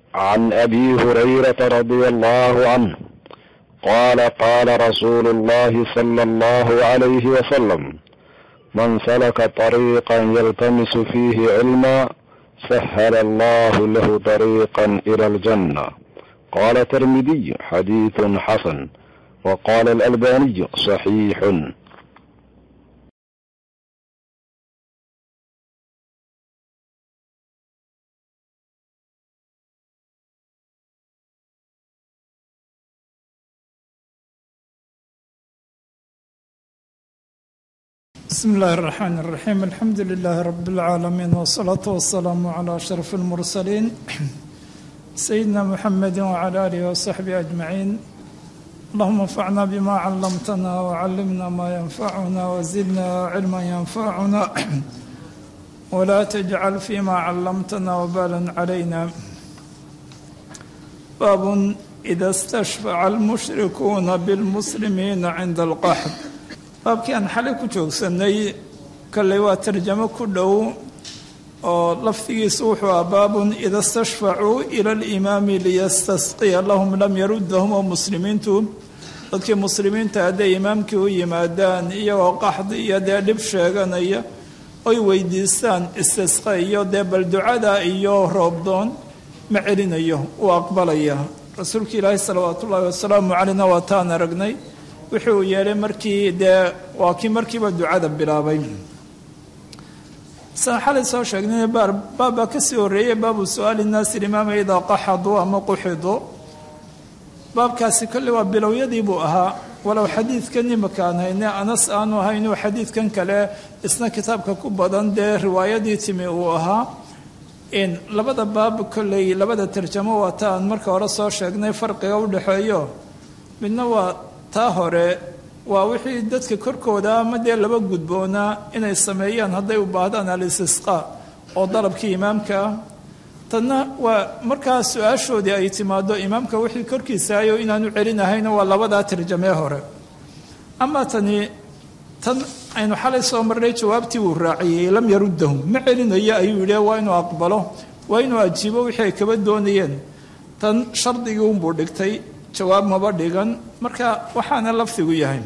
عن ابي هريره رضي الله عنه قال قال رسول الله صلى الله عليه وسلم من سلك طريقا يلتمس فيه علما سهل الله له طريقا الى الجنه قال الترمذي حديث حسن وقال الالباني صحيح بسم الله الرحمن الرحيم الحمد لله رب العالمين والصلاة والسلام على أشرف المرسلين سيدنا محمد وعلى آله وصحبه أجمعين اللهم انفعنا بما علمتنا وعلمنا ما ينفعنا وزدنا علما ينفعنا ولا تجعل فيما علمتنا وبالا علينا باب إذا استشفع المشركون بالمسلمين عند القحط baabkii aan xalay ku joogsanay kolley waa tarjamo ku dhow oo lafdigiisu wuxuu ah baabun ida stashfacuu ila alimaami liyastasqiya lahum lam yaruddahum oo muslimiintu dadkii muslimiinta hadday imaamkii u yimaadaan iyagoo qaxdi iyo dee dhib sheeganaya oy weydiistaan istisqa iyo dee bal ducada iyo roobdoon ma celinayo uu aqbalaya rasuulka ilaahi salawaatu ullaahi wasalaamu caleyna waa taan aragnay wixii uu yeelay markii dee waa kii markiiba ducada bilaabay san xalay soo sheegnay baabbaa kasii horreeyey baabu su-aali nnaasi limaama idaa qaxaduu ama quxiduu baabkaasi kolley waa bilowyadii buu ahaa walow xadiidkan imaka aan hayne anas aanu ahaynuu xadiidkan kale isna kitaabka ku badan dee riwaayadii timi uu ahaa in labada baab kolley labada tarjamo waa ta aan marka hore soo sheegnay farqiga u dhexeeyo midna waa taa hore waa wixii dadka korkooda ama dee laba gudboonaa inay sameeyaan hadday u baahdaan al-istisqaa oo dalabkii imaamka ah tanna waa markaa su-aashoodii ay timaado imaamka wixii korkiisaayo inaanu celinahayna waa labadaa tarjamee hore amaa tani tan aynu xalay soo marnay jawaabtii uu raaciyey lam yaruddahum ma celinayo ayuu yidhi waa inuu aqbalo waa inuu ajiibo wixii ay kaba doonayeen tan shardigii unbuu dhigtay jawaab maba dhigan marka waxaana lafdigu yahay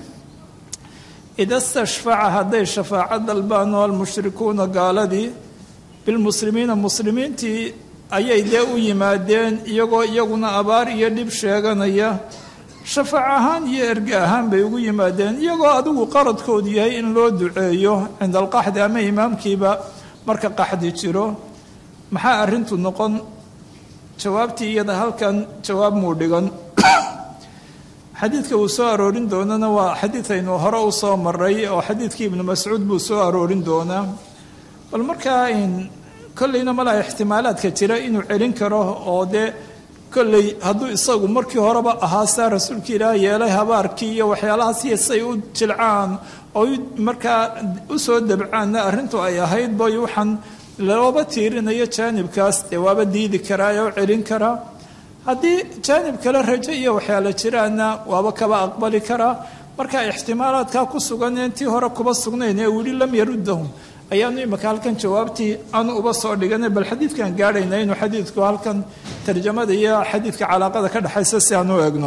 ida stashfaca hadday shafaaco dalbaan oo almushrikuuna gaaladii bilmuslimiina muslimiintii ayay dee u yimaadeen iyagoo iyaguna abaar iyo dhib sheeganaya shafaac ahaan iyo erge ahaan bay ugu yimaadeen iyagoo adigu qaradkoodu yahay in loo duceeyo cinda alqaxdi ama imaamkiiba marka qaxdi jiro maxaa arrintu noqon jawaabtii iyada halkan jawaab muu dhigan xadiidka uu soo aroorin doonana waa xadiid aynu hore u soo maray oo xadiidkii ibnu mascuud buu soo aroorin doonaa bal markaa kolleyna malaha ixtimaalaadka jira inuu celin karo oo dee kolley hadduu isagu markii horeba ahaa saa rasuulka ilaah yeelay habaarkii iyo waxyaalahaasiyo say u jilcaan oo markaa u soo dabcaanna arrintu ay ahayd boy waxaan looba tiirinayo jaanibkaas dee waaba diidi karaa ee u celin karaa haddii jaanib kale rajo iyo waxyaala jiraanna waaba kaba aqbali karaa marka ixtimaalaadkaa ku sugan intii hore kuba sugnayn ee weli lam yaruddahum ayaanu imaka halkan jawaabtii aanu uba soo dhiganay bal xadiidkan gaadhayna inuu xadiidku halkan tarjamada iyo xadiidka calaaqada ka dhexaysa si aan u egno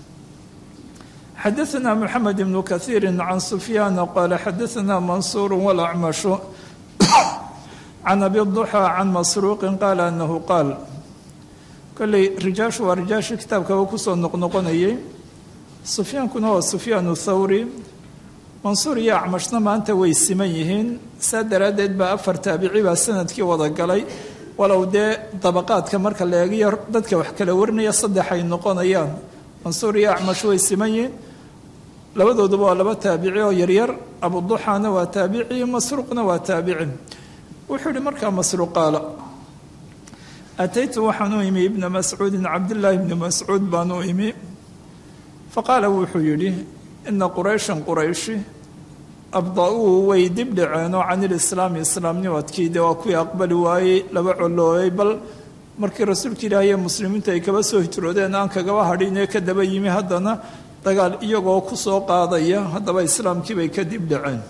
xadaثna mxamed ibnu kahiiri can sufyaana qaala xadaثna mansuur walacmashu can abi duxى can masruuqi qaala anahu qaal kolley rijaashu waa rijaashii kitaabkaba kusoo noqnoqonayay sufyaankuna waa sufyaanu thawri mansuur iyo acmashna maanta way siman yihiin saa daraaddeed baa afar taabici baa sanadkii wada galay walow dee dabaqaadka marka la eegiyo dadka wax kala warinaya saddex ay noqonayaan mansuur iyo acmash way siman yihiin labadooduba waa laba taabici oo yaryar abuduxaana waa taabici masruuqna waa taabici wuxuu yihi markaa masruuq qaala ataytu waxaan u imi ibna mascuudin cabdillaahi ibni mascuud baan u imi faqaala wuxuu yidhi ina qurayshan qurayshi abda-uu way dib dhaceenoo can ilislaami islaamnimadkii dee waa kuwii aqbali waayey laba coloobay bal markii rasuulka ilaahi iyo muslimiintu ay kaba soo hijroodeen aan kagaba hadhin ee ka daba yimi haddana dagaal iyagoo ku soo qaadaya haddaba islaamkii bay ka dib dhaceen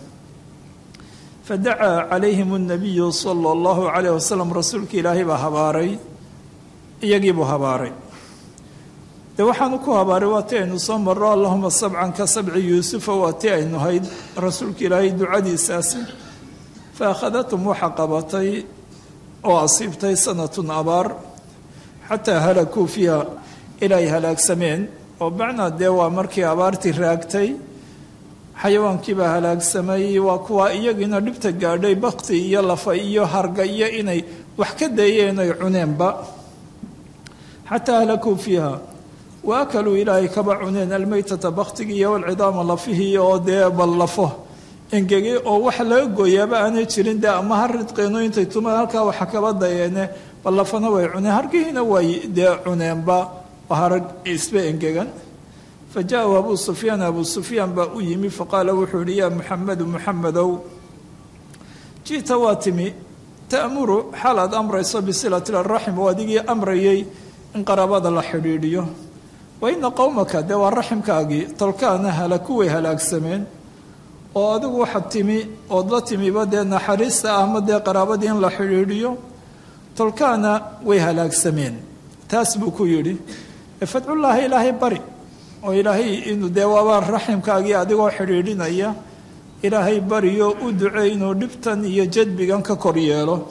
fadacaa calayhim اnabiyu sala اllahu calayh wasalam rasuulka ilaahay baa habaaray iyagiibuu habaaray dee waxaanu ku habaaray waa ti aynu soo marro allahuma sabcan ka sabci yuusufa waa ti aynu hayd rasuulka ilaahay ducadiisaasi fa akhadatum waxa qabatay oo asiibtay sanatun abaar xataa halakuu fiiha ilay halaagsameen oo macnaa dee waa markii abaartii raagtay xayawaankiibaa halaagsamay waa kuwa iyagiina dhibta gaadhay bakti iyo lafa iyo harga iyo inay wax ka dayeen ay cuneenba xataa halakuu fiiha wa akaluu ilaahay kaba cuneen almaytata baktigii iyo walcidaama lafihii oo dee bal lafo engegay oo wax laga gooyaaba aanay jirin dee ama ha ridqeeno intay tumaan halkaa waxa kaba dayeene bal lafana way cuneen hargihiina way dee cuneenba harag isba engegan fa jaahu abuu sufyaan abuu sufyaan baa u yimi faqaala wuxuu yihi yaa muxamedu muxamedow ji'ta waa timi ta'muru xaal aad amrayso bisilati araxim oo adigii amrayay in qaraabada la xidhiidhiyo wa ina qowmaka dee waa raximkaagii tolkaana halaku way halaagsameen oo adigu waxaad timi ood la timiba dee naxariista ah ama dee qaraabadii in la xidhiidhiyo tolkaana way halaagsameen taas buu ku yidhi fadcullaahi ilaahay bari oo ilaahay inuu dee waaba raximkaagii adigoo xidhiidhinaya ilaahay bariyo u ducey inuu dhibtan iyo jadbigan ka kor yeelo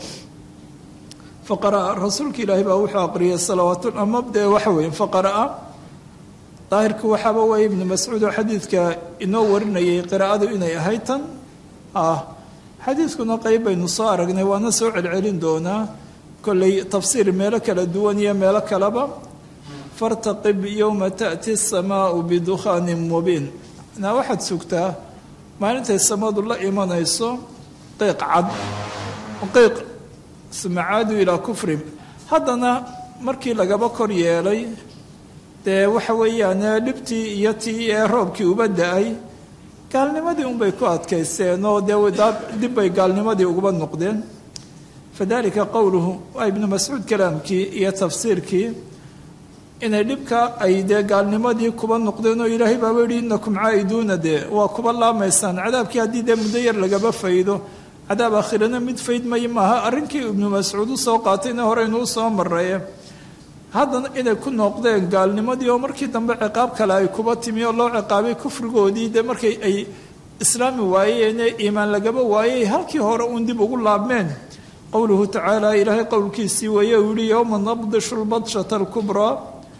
faqara'a rasuulka ilaahay baa wuxuu aqriyay salawaatu ama dee waxa weeye faqara'a daahirku waxaaba weeye ibnu mascuud oo xadiidka inoo warinayay qiraa'adu inay ahayd tan ah xadiidkuna qeyb baynu soo aragnay waana soo celcelin doonaa kolley tafsiir meelo kala duwan iyo meelo kaleba fartaqib yowma ta'ti asamaau bidukhaanin mubiin naa waxaad sugtaa maalintay samadu la imanayso qiiq cad qiiq smacaadu ilaa kufrim haddana markii lagaba kor yeelay dee waxa weeyaan dhibtii iyo tii ee roobkii uba da-ay gaalnimadii unbay ku adkaysteen oo dee dib bay gaalnimadii uguba noqdeen fadalika qowluhu waa ibnu mascuud kalaamkii iyo tafsiirkii inay dhibka ay dee gaalnimadii kuba noqdeen oo ilaahay baaba yihi inakum caa'iduuna dee waa kuba laamaysaan cadaabkii haddii dee muddo yar lagaba faydo cadaab aakhirana mid faydmay maaha arrinkii ibnu mascuud usoo qaatayna horeynuu soo maraye haddana inay ku noqdeen gaalnimadii oo markii dambe ciqaab kale ay kuba timi oo loo ciqaabay kufrigoodii dee markay ay islaami waayeene iimaan lagaba waayey halkii hore uun dib ugu laabmeen qowluhu tacaala ilaahay qowlkiisii weeye uu yihi yowma nabdishu lbadshata alkubraa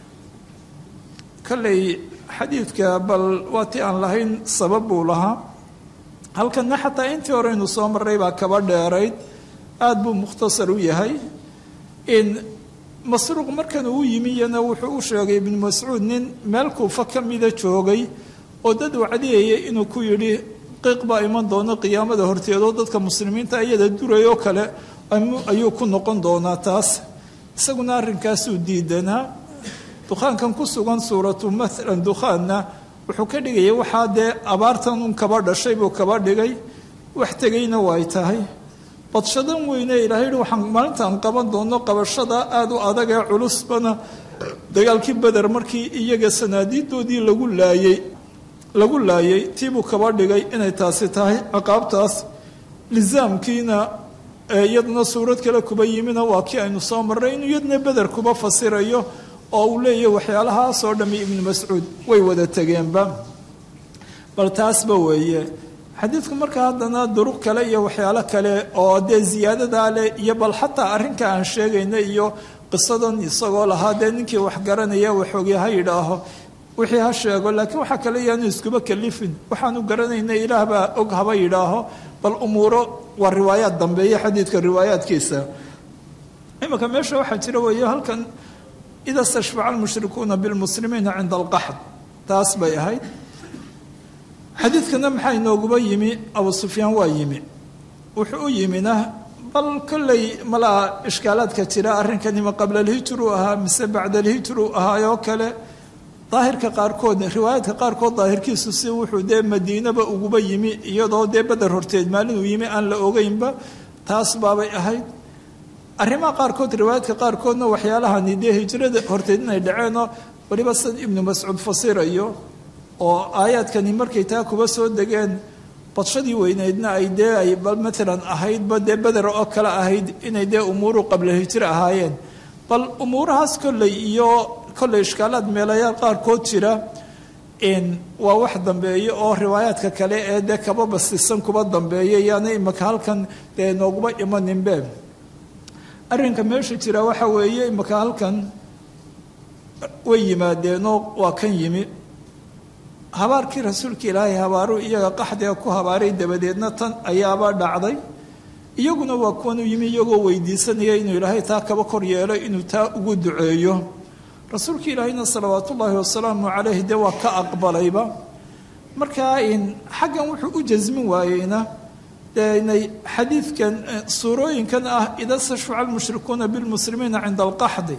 kolley xadiidka bal waa ti aan lahayn sabab buu lahaa halkanna xataa intii horeynu soo marray baa kaba dheerayd aada buu mukhtasar u yahay in masruuq markan uu yimi iyana wuxuu u sheegay ibnu mascuud nin meel kuufa ka mida joogay oo dad wacdiyayay inuu ku yidhi qiiq baa iman doono qiyaamada horteedoo dadka muslimiinta iyada durayoo kale ayuu ku noqon doonaa taas isaguna arrinkaasuu diidanaa dukhaankan ku sugan suuratu maalan dukhaanna wuxuu ka dhigayay waxaa dee abaartan un kaba dhashay buu kaba dhigay wax tegayna waay tahay badshadan weyne ilaahay yihi waxaan maalintaan qaban doono qabashada aada u adag ee culusbana dagaalkii beder markii iyaga sanaadiidoodii lagu laayey lagu laayay tiibuu kaba dhigay inay taasi tahay ciqaabtaas lisaamkiina iyaduna suurad kale kuba yimina waa kii aynu soo marray inuu iyadna beder kuba fasirayo oo uu leeyahy waxyaalahaasoo dhammi ibnu mascuud way wada tegeenba bal taasba weeye xadiidku marka haddana duruq kale iyo waxyaalo kale oo dee ziyaadadaa leh iyo bal xataa arrinka aan sheegayna iyo qisadan isagoo lahaa dee ninkii wax garanaya waxoogii ha yidhaaho wixii ha sheego laakiin waxaa kale yaanu iskuba kalifin waxaanu garanayna ilaah baa og haba yidhaaho bal umuuro waa riwaayaad dambeeya xadiidka riwaayaadkiisa imanka meesha waxaa jira weeye halkan ida stashfaca almushrikuuna bilmuslimiina cinda alqaxd taas bay ahayd xadiidkana maxaa inooguba yimi abu sufyaan waa yimi wuxuu u yimina bal kolley malaa ishkaalaadka jira arrinkanima qabla alhijru ahaa mise bacda alhijru ahaayoo kale daahirka qaarkood riwaayaadka qaarkood daahirkiisu si wuxuu dee madiinaba uguba yimi iyadoo dee beder horteed maalinuu yimi aan la ogeynba taas baabay ahayd arrimaha qaarkood riwaayaadka qaarkoodna waxyaalahani dee hijrada horteed inay dhaceenoo weliba sid ibnu mascuud fasirayo oo aayaadkani markay taa kuba soo degeen badshadii weyneydna ay dee ay maalan ahaydba dee beder oo kale ahayd inay dee umuuru qabla hijro ahaayeen bal umuurahaas kolley iyo kolley ishkaalaad meelayaal qaarkood jira waa wax dambeeya oo riwaayaadka kale ee dee kaba basisan kuba dambeeya yaana imaka halkan dee nooguma imaninbe arrinka meesha jira waxa weeye imaka halkan way yimaadeenoo waa kan yimi habaarkii rasuulka ilaahay habaaruu iyaga qaxdiga ku habaaray dabadeedna tan ayaaba dhacday iyaguna waa kuwan u yimi iyagoo weydiisanaya inuu ilaahay taa kaba kor yeelo inuu taa ugu duceeyo rasuulka ilaahayna salawaat ullaahi wasalaamu calayh dee waa ka aqbalayba markaa xaggan wuxuu u jasmin waayeyna dee inay xadiidkan suurooyinkan ah ida stashuca almushrikuuna bilmuslimiina cinda alqaxdi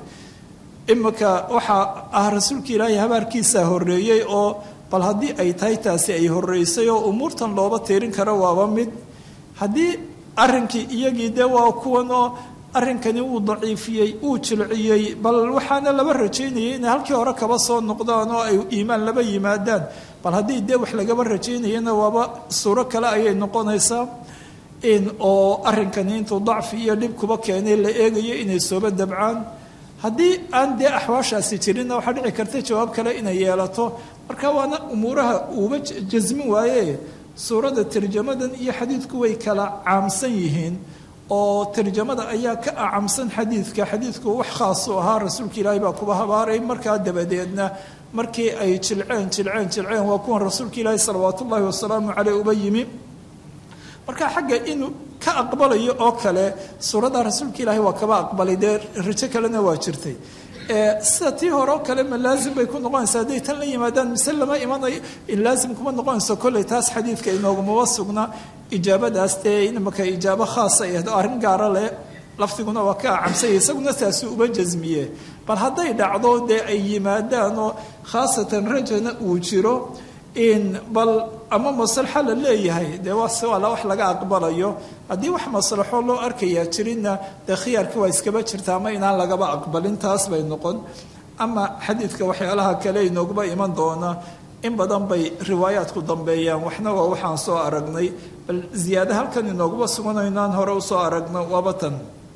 imika waxaa ah rasuulka ilaahay habaarkiisaa horreeyey oo bal haddii ay tahay taasi ay horreysay oo umuurtan looba tiirin karo waaba mid haddii arrinkii iyagii dee waa kuwan oo arrinkani wuu daciifiyey wuu jilciyey bal waxaana laba rajaynayay inay halkii hore kaba soo noqdaan oo ay iimaan laba yimaadaan bal haddii dee wax lagaba rajaynayana waaba suuro kale ayay noqonaysaa in oo arrinkani intuu dacfi iyo dhib kuba keenay la eegayo inay sooba dabcaan haddii aan dee axwaashaasi jirinna waxaa dhici karta jawaab kale inay yeelato marka waana umuuraha uuba jasmin waaye suuradda tarjamadan iyo xadiidku way kala caamsan yihiin oo tarjamada ayaa ka acamsan xadiidka xadiidku wax khaasu ahaa rasuulka ilaahay baa kuba habaaray markaa dabadeedna markii ay jilceen jilceen jilceen waa kuwan rasuulka ilaahi salawaat ullaahi wasalaamu caleyh uba yimi marka xagga inuu ka aqbalayo oo kale suuradda rasuulka ilaahay waa kaba aqbalay dee rajo kalena waa jirtay sida tii hore oo kale ma laazim bay ku noqonaysa hadday tan la yimaadaan mise lama imanayo laazim kuma noqonayso kolley taas xadiidka inoogumaba sugna ijaabadaas dee imaka ijaabo khaasa ahayd oo arrin gaara leh lafdiguna waa ka acamsaya isaguna taasi uba jasmiye bal hadday dhacdo dee ay yimaadaan oo khaasatan rajana uu jiro in bal ama maslaxo la leeyahay dee waase waa wax laga aqbalayo haddii wax maslaxo loo arkayaa jirinna dee khiyaarka waa iskaba jirta ama inaan lagaba aqbalin taas bay noqon ama xadiidka waxyaalaha kale inooguba iman doona in badan bay riwaayaadku dambeeyaan waxna waa waxaan soo aragnay bal ziyaada halkan inooguba sugano inaan hore usoo aragno waaba tan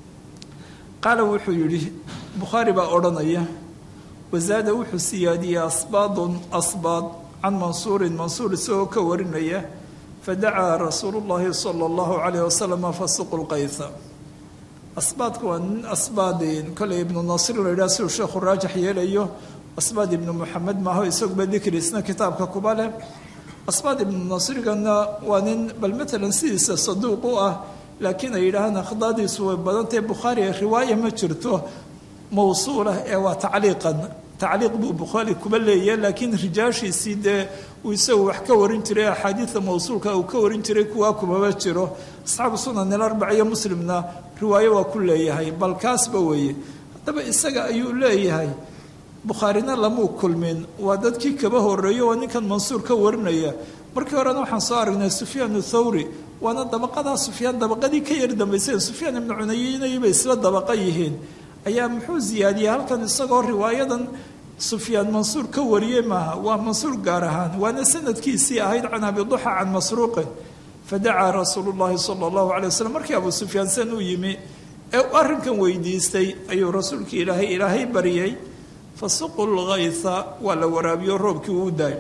qaala wuxuu yidhi bukhaari baa odhanaya wasaada wuxuu siyaadiyey asbaadun asbaad can mansuurin mansuur isagoo ka warinaya fadacaa rasuulu llaahi sala allahu calayh wasalam fasuqu lqaysa asbaadku waa nin asbaadin koley ibnu nasir la yidhaha siduu sheekhu raajax yeelayo asbaad ibnu moxamed maaho isaguba dikri isna kitaabka kuba leh asbaad ibnu nasrigana waa nin bal matalan sidiisa saduuq u ah laakiin ay yidhaahaan akhdaadiisu way badantahe bukhaari riwaaya ma jirto mawsuulah ee waa tacliiqan tacliiq buu bukhaari kuba leeyahay laakiin rijaashiisii dee uu isagu wax ka warin jiray axaadiida mawsuulka uu ka warin jiray kuwaa kumaba jiro asxaabu sunan ilarbac iyo muslimna riwaayo waa ku leeyahay bal kaasba weeye haddaba isaga ayuu leeyahay bukhaarina lamuu kulmin waa dadkii kaba horeeyo waa ninkan mansuur ka warinaya markii horena waxaan soo aragnay sufyaan thawri waana dabaqadaa sufyaan dabaqadii ka yar dambaysay sufyaan ibnu cunayinayba isla dabaqa yihiin ayaa muxuu ziyaadiyey halkan isagoo riwaayadan sufyaan mansuur ka wariyey maaha waa mansuur gaar ahaan waana sanadkiisii ahayd can abiduxa can masruuqin fadacaa rasuulu llahi sala allahu calay waslem markii abu sufyaan san u yimi ee uu arrinkan weydiistay ayuu rasuulkii ilaahay ilaahay baryay fasuqu lgaysa waa la waraabiyo roobkii uu daay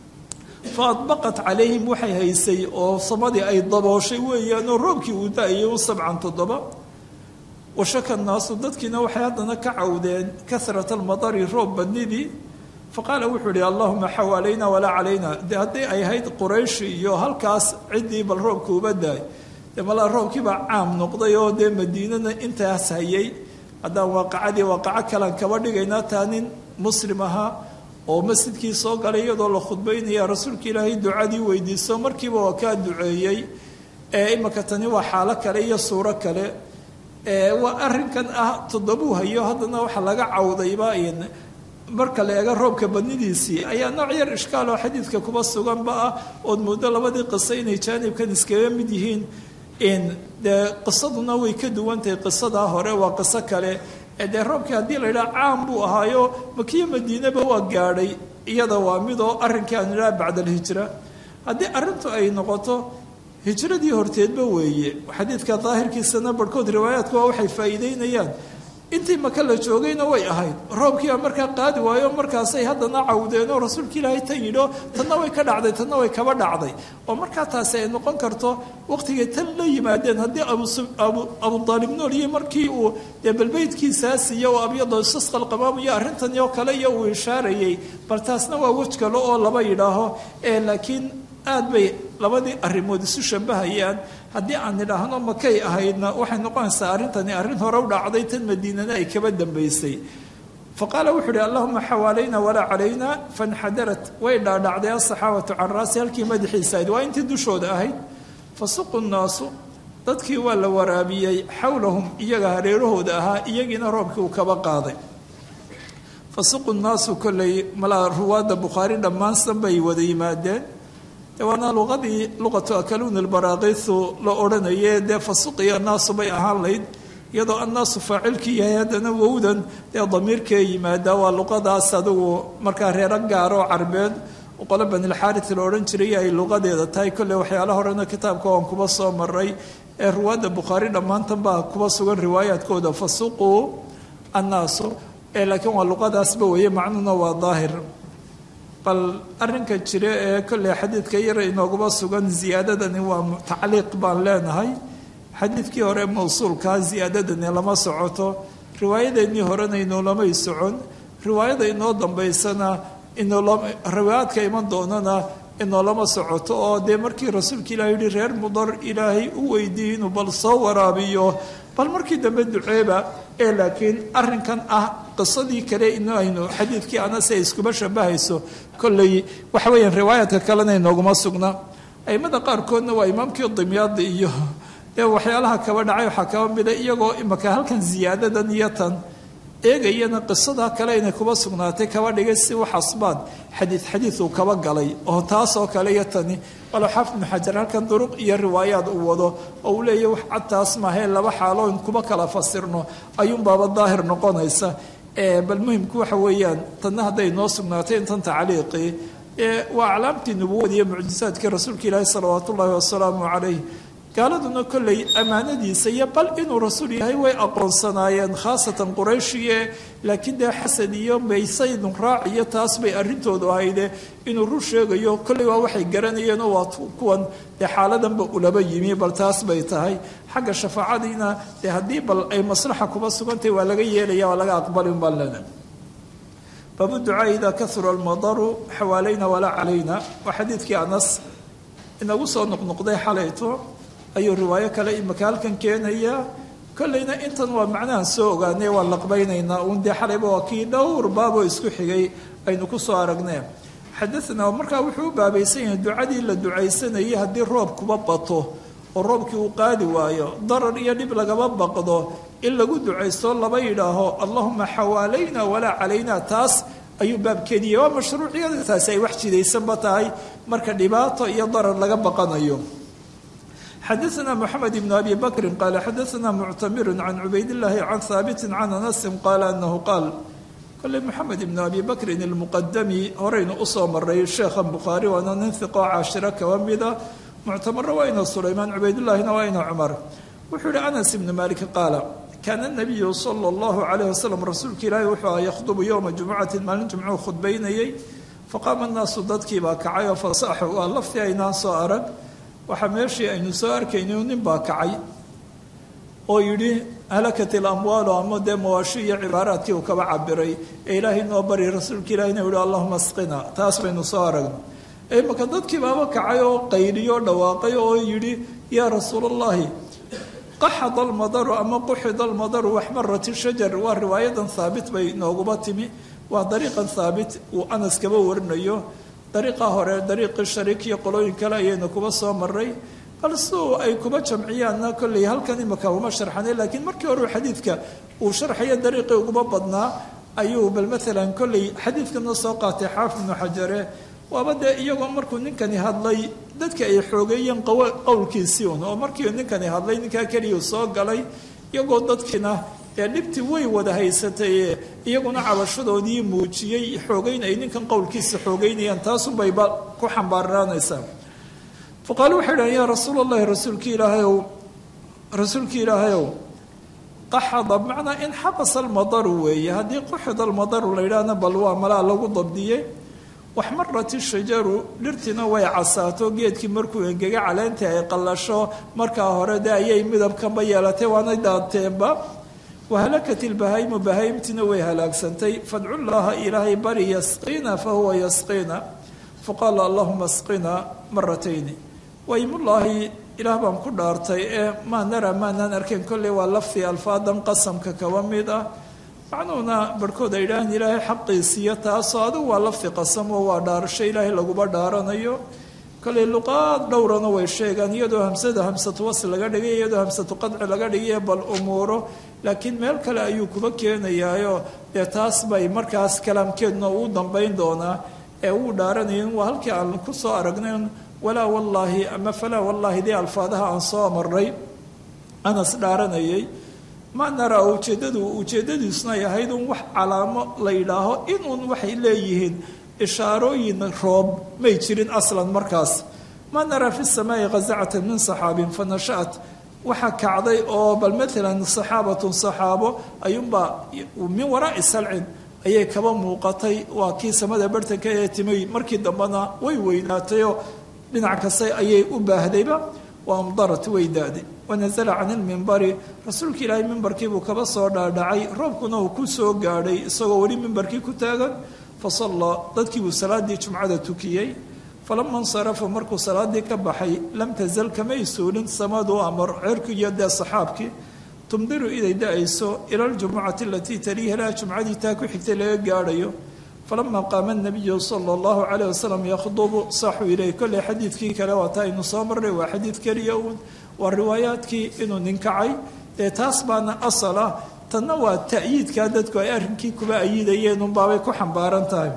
fa adbaqat calayhim waxay haysay oo samadii ay dabooshay weeyaan oo roobkii uu daayay u sabcan toddoba washaka naasu dadkiina waxay haddana ka cawdeen karat almadari roob badnidii faqaala wuxuu ihi allahuma xawaalayna walaa calayna de haddii ay ahayd qurayshi iyo halkaas ciddii bal roobka uba daay dee malaa roobkiibaa caam noqday oo dee madiinana intaas hayay haddaan waaqacadii waaqaco kalan kaba dhigaynaa taa nin muslim ahaa oo masjidkii soo galay iyadoo la khudbaynaya rasuulka ilaahay ducadii weydiiso markiiba waa kaa duceeyey ee imaka tani waa xaalo kale iyo suuro kale waa arrinkan ah toddobuu hayo haddana waxa laga cawdayba marka la eego roobka badnidiisii ayaa nooc yar ishkaal oo xadiidka kuba suganba ah ood muddo labadii qiso inay jaanibkan iskaga mid yihiin dee qisaduna way ka duwantahay qisadaa hore waa qiso kale dee roobkii haddii la yidhaha caam buu ahaayo makiyo madiinaba waa gaadhay iyada waa midoo arrinkii aan idhaha bacda alhijra haddii arrintu ay noqoto hijradii horteedba weeye xadiidka daahirkiisana barhkood riwaayaadku waa waxay faa'iideynayaan intii maka la joogayna way ahayd roobkiibaa markaa qaadi waayo markaasay haddana cawdeen oo rasuulka ilaahay tan yidho tanna way ka dhacday tanna way kaba dhacday oo markaa taasi ay noqon karto waqtigay tan la yimaadeen haddii abudaalib nool iyo markii uu dee balbeydkiisaa siiyo oo abyado isasqal qamaamayo arrintan oo kale iyo uu ishaarayay bal taasna waa wej kale oo laba yidhaaho ee laakiin aad bay labadii arrimood isu shabahayaan haddii aan nidhaahno makay ahaydna waxay noqonaysaa arrintani arrin hore u dhacday tan madiinana ay kaba dambaysay fa qaala wuxuu uhi allahuma xawaalayna walaa calayna fanxadarat way dhaadhacday asaxaabatu can raasi halkii madaxiisa ahayd waa intii dushooda ahayd fasuqu nnaasu dadkii waa la waraabiyey xowlahum iyaga hareerahooda ahaa iyagiina roobkii uu kaba qaaday fasuqu nnaasu kolley malaa ruwaadda bukhaari dhammaansan bay wada yimaadeen waana luqadii luqatu akaluun lbaraaqisu la odhanaye dee fasuqiyo annaasu bay ahaan layd iyadoo annaasu faacilkii yahay haddana wowdan dee damiirkee yimaadaa waa luqadaas adigu markaa reero gaaroo carbeed qolo banilxaarit la odhan jiray ay luqadeeda tahay kolley waxyaala horena kitaabka waan kuba soo maray ee ruwaadda bukhaari dhammaantan baa kuba sugan riwaayaadkooda fasuquu annaasu ee laakiin waa luqadaasba weeye macnuhuna waa daahir bal arrinka jira ee kolley xadiidka yara inooguma sugan ziyaadadani waa tacliiq baan leenahay xadiidkii hore mawsuulkaa ziyaadadani lama socoto riwaayadeennii horena inoolomay socon riwaayada inoo dambaysana riwaayaadka iman doonana inoolama socoto oo dee markii rasuulka ilahi yihi reer mudar ilaahay u weydiiyey inuu bal soo waraabiyo bal markii dambe duceeba ee laakiin arrinkan ah qisadii kale in aynu xadiidkii anase ay iskuba shabahayso kolley waxa weeyaan riwaayaadka kalena inooguma sugna aimada qaarkoodna waa imaamkii dimyaada iyo dee waxyaalaha kaba dhacay waxaa kaba mida iyagoo imaka halkan ziyaadadan iyo tan eegayana qisada kale inay kuba sugnaatay kaba dhigay si wax asbaad xadiid xadiid uu kaba galay oo taasoo kale iyo tani walo xaafid ibnu xajar halkan duruq iyo riwaayaad uu wado oo uu leeyahy wax cadtaas maahee laba xaalo in kuba kala fasirno ayuunbaaba daahir noqonaysa bal muhimku waxa weeyaan tanna hadday noo sugnaatay intan tacliiqii waa aclaamtii nubuwada iyo mucjisaadkii rasuulka ilaahi salawaat ullaahi wasalaamu calayh gaaladuna kolley ammaanadiisa iyo bal inuu rasuul yahay way aqoonsanaayeen khaasatan qurayshiye laakiin dee xasan iyo maysaydun raac iyo taas bay arrintoodu ahayde inuu rur sheegayo kolley waa waxay garanayeenoo waa kuwan dee xaaladanba ulaba yimi bal taas bay tahay xagga shafaacadiina dee haddii bal ay maslaxa kuba sugantahy waa laga yeelaya waa laga aqbalin baan lena baabu ducaa idaa kahura almadaru xawaalayna walaa calayna waa xadiidkii anas inagu soo noqnoqday xalayto ayuu riwaayo kale imaka halkan keenaya kolleyna intan waa macnahan soo ogaanay waan laqbaynaynaa uun dee xalayba waa kii dhowr baaboo isku xigay aynu ku soo aragnee xadaanaa markaa wuxuu u baabaysan yahay ducadii la ducaysanayay haddii roob kuba bato oo roobkii uu qaadi waayo darar iyo dhib lagaba baqdo in lagu ducaysto laba yidhaaho allahuma xawaalayna walaa calayna taas ayuu baabkeediyey waa mashruuciyada taasi ay wax jidaysanba tahay marka dhibaato iyo darar laga baqanayo xadaثna mxamed ibn abi bakri qaala xadaثna muctamiru can cubaydاllahi can haabiti can anasi qaala anahu qaal kolley moxamed ibn abi bakrin ilmuqadami horeynu usoo maray sheekhan bukhaari waana nin hiqoo caashiro kaba mida muctamaro waa ina sulaymaan cubaydullaahina waa ina cumar wuxuu yihi anas ibnu malik qaala kaana nabiyu sala اllahu calayh wasalam rasuulka ilaahi wuxuu aha yakhdubu yowma jumucatin maalin jumcuu khudbaynayey faqaama annaasu dadkiibaa kacay oo fasaxu waa laftii aynaan soo arag waxaa meeshii aynu soo arkaynay nin baa kacay oo yidhi halakat ilamwaalu ama dee mawaashi iyo cibaaraadkii uu kaba cabiray ee ilaahay noo bari rasuulka ilahina yihi allahuma asqina taas baynu soo aragno imaka dadkii baaba kacay oo qayliyo dhawaaqay oo yidhi yaa rasuulallahi qaxada almadaru ama quxida almadaru waxmarat shajar waa riwaayadan haabit bay nooguba timi waa dariiqan haabit uu anas kaba warinayo dariiqa hore dariiqii shariik iyo qolooyin kale ayaynu kuba soo maray bal siuu ay kuba jamciyaanna kolley halkan imaka uma sharxanay laakiin markii hore xadiidka uu sharxayo dariiqii uguma badnaa ayuu bal maalan kolley xadiidkana soo qaatay xaafid ibnu xajare waaba dee iyagoo markuu ninkani hadlay dadka ay xoogeeyeen qowlkiisii un oo markii ninkani hadlay ninkaa keliya soo galay iyagoo dadkiina ee dhibtii way wada haysatay iyaguna cabashadoodii muujiyey xoogeyn ay ninkan qowlkiisa xoogeynayaan taasunbayba ku xambaaraanaysaa faqaalu waxay dhahan yaa rasuul allahi rasuulki ilaahayow rasuulki ilaahayow qaxada bimacnaa in xabasa almadaru weeye haddii quxida almadaru la yidhaahna bal waa malaa lagu dabdiyey waxmarat ishajaru dhirtiina way casaato geedkii markuu engega caleentii ay qallasho markaa hore de ayay midabkanba yeelatay waana daateenba wahalakat ilbahaymu bahaymtiina way halaagsantay fadcullaaha ilaahay bari yasqiina fahuwa yasqiina faqaala allahuma asqina maratayni waymullaahi ilaah baan ku dhaartay ee maa nara maanaan arkayn kolley waa laftii alfaadan qasamka kaba mid ah macnuhuna barhkood ay idhaahaan ilaahay xaqiisiiyo taasoo adigu waa lafti qasam oo waa dhaarasho ilaahay laguba dhaaranayo kolley luqaad dhowrana way sheegaan iyadoo hamsada hamsatu wasl laga dhigay iyadoo hamsatu qadci laga dhigay bal umuuro laakiin meel kale ayuu kuba keenayaayo dee taas bay markaas kalaamkeeduna uu dambayn doonaa ee uu dhaaranayen waa halkii aan ku soo aragnayn walaa wallaahi ama falaa wallaahi dee alfaadaha aan soo marray anas dhaaranayay ma naraa ujeeddadu ujeeddadiisuna ay ahayd un wax calaamo la yidhaaho inuun waxay leeyihiin ishaarooyin roob may jirin aslan markaas ma naraa fi samaai khasacatan min saxaabin fa nasha-at waxaa kacday oo bal maalan saxaabatun saxaabo ayuunbaa min waraa'i salcin ayay kaba muuqatay waa kii samada bartanka ee timay markii dambena way weynaatayoo dhinac kasta ayay u baahdayba wa amdarat way da-day wanasala can ilmimbari rasuulka ilaahay mimbarkiibuu kaba soo dhaadhacay roobkuna uu ku soo gaadhay isagoo weli mimbarkii ku taagan fa sallaa dadkiibuu salaaddii jumcada tukiyey falama insarafa markuu salaadii ka baxay lam tasal kamay suulin samadu amar cerku iyo dee saxaabkii tumdiru inay da-ayso ila aljumucati alatii taliiha laha jumcadii taa ku xigtay laga gaadhayo falama qaama nabiyu sala allahu calayh wasalam yakhdubu saxuu ileyh kolley xadiidkii kale waa taa aynu soo marnay waa xadiid keliya uun waa riwaayaadkii inuu ninkacay dee taas baana asal ah tanna waa ta'yiidkaa dadku ay arrinkii kuba ayidayeen unbaabay ku xambaaran tahay